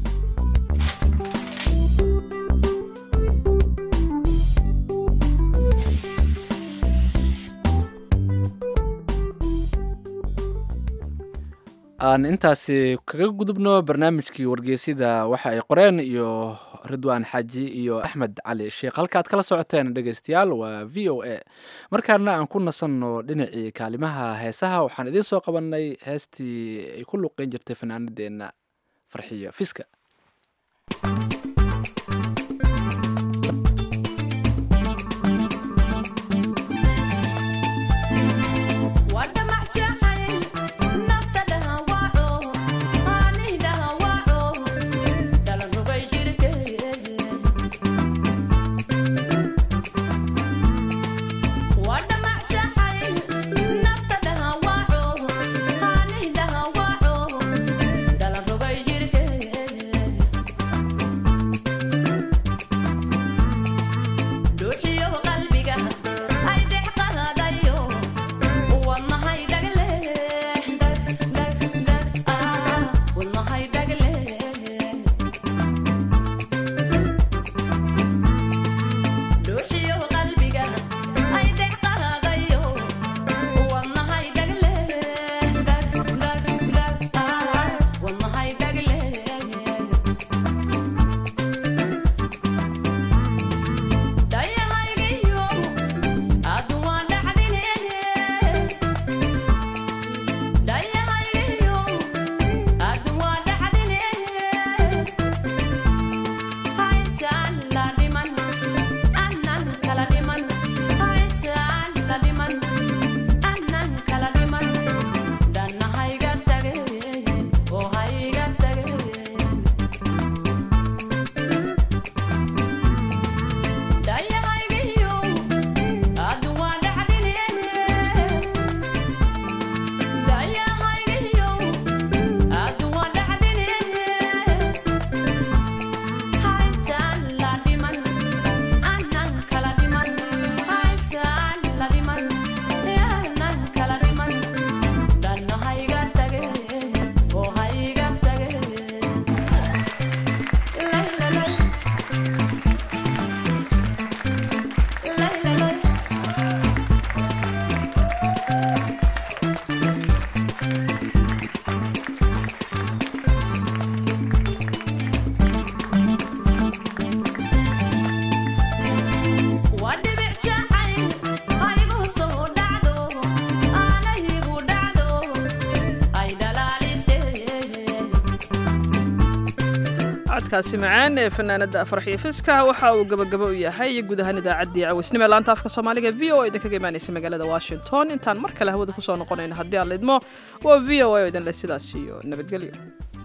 aan intaasi kaga gudubno barnaamijkii wargeysyada waxa ay qoreen iyo ridwaan xaaji iyo axmed cali sheekh halka aad kala socoteen dhegeystayaal waa v o a markaana aan ku nasanno dhinacii kaalimaha heesaha waxaan idiin soo qabanay heestii ay ku luqeyn jirtay fanaanadeenna farxiyo fiska codkaasi macaan ee fanaanada farxiyo fiska waxa uu gabagabo u yahay guud ahaan idaacaddii cawisnimo ee laanta afka soomaaliga v o a idinkaga imaanaysa magaalada washington intaan mar kale hawada kusoo noqonayno haddii aan lidmo waa v o a oo idinle sidaas iyo nabadgelyo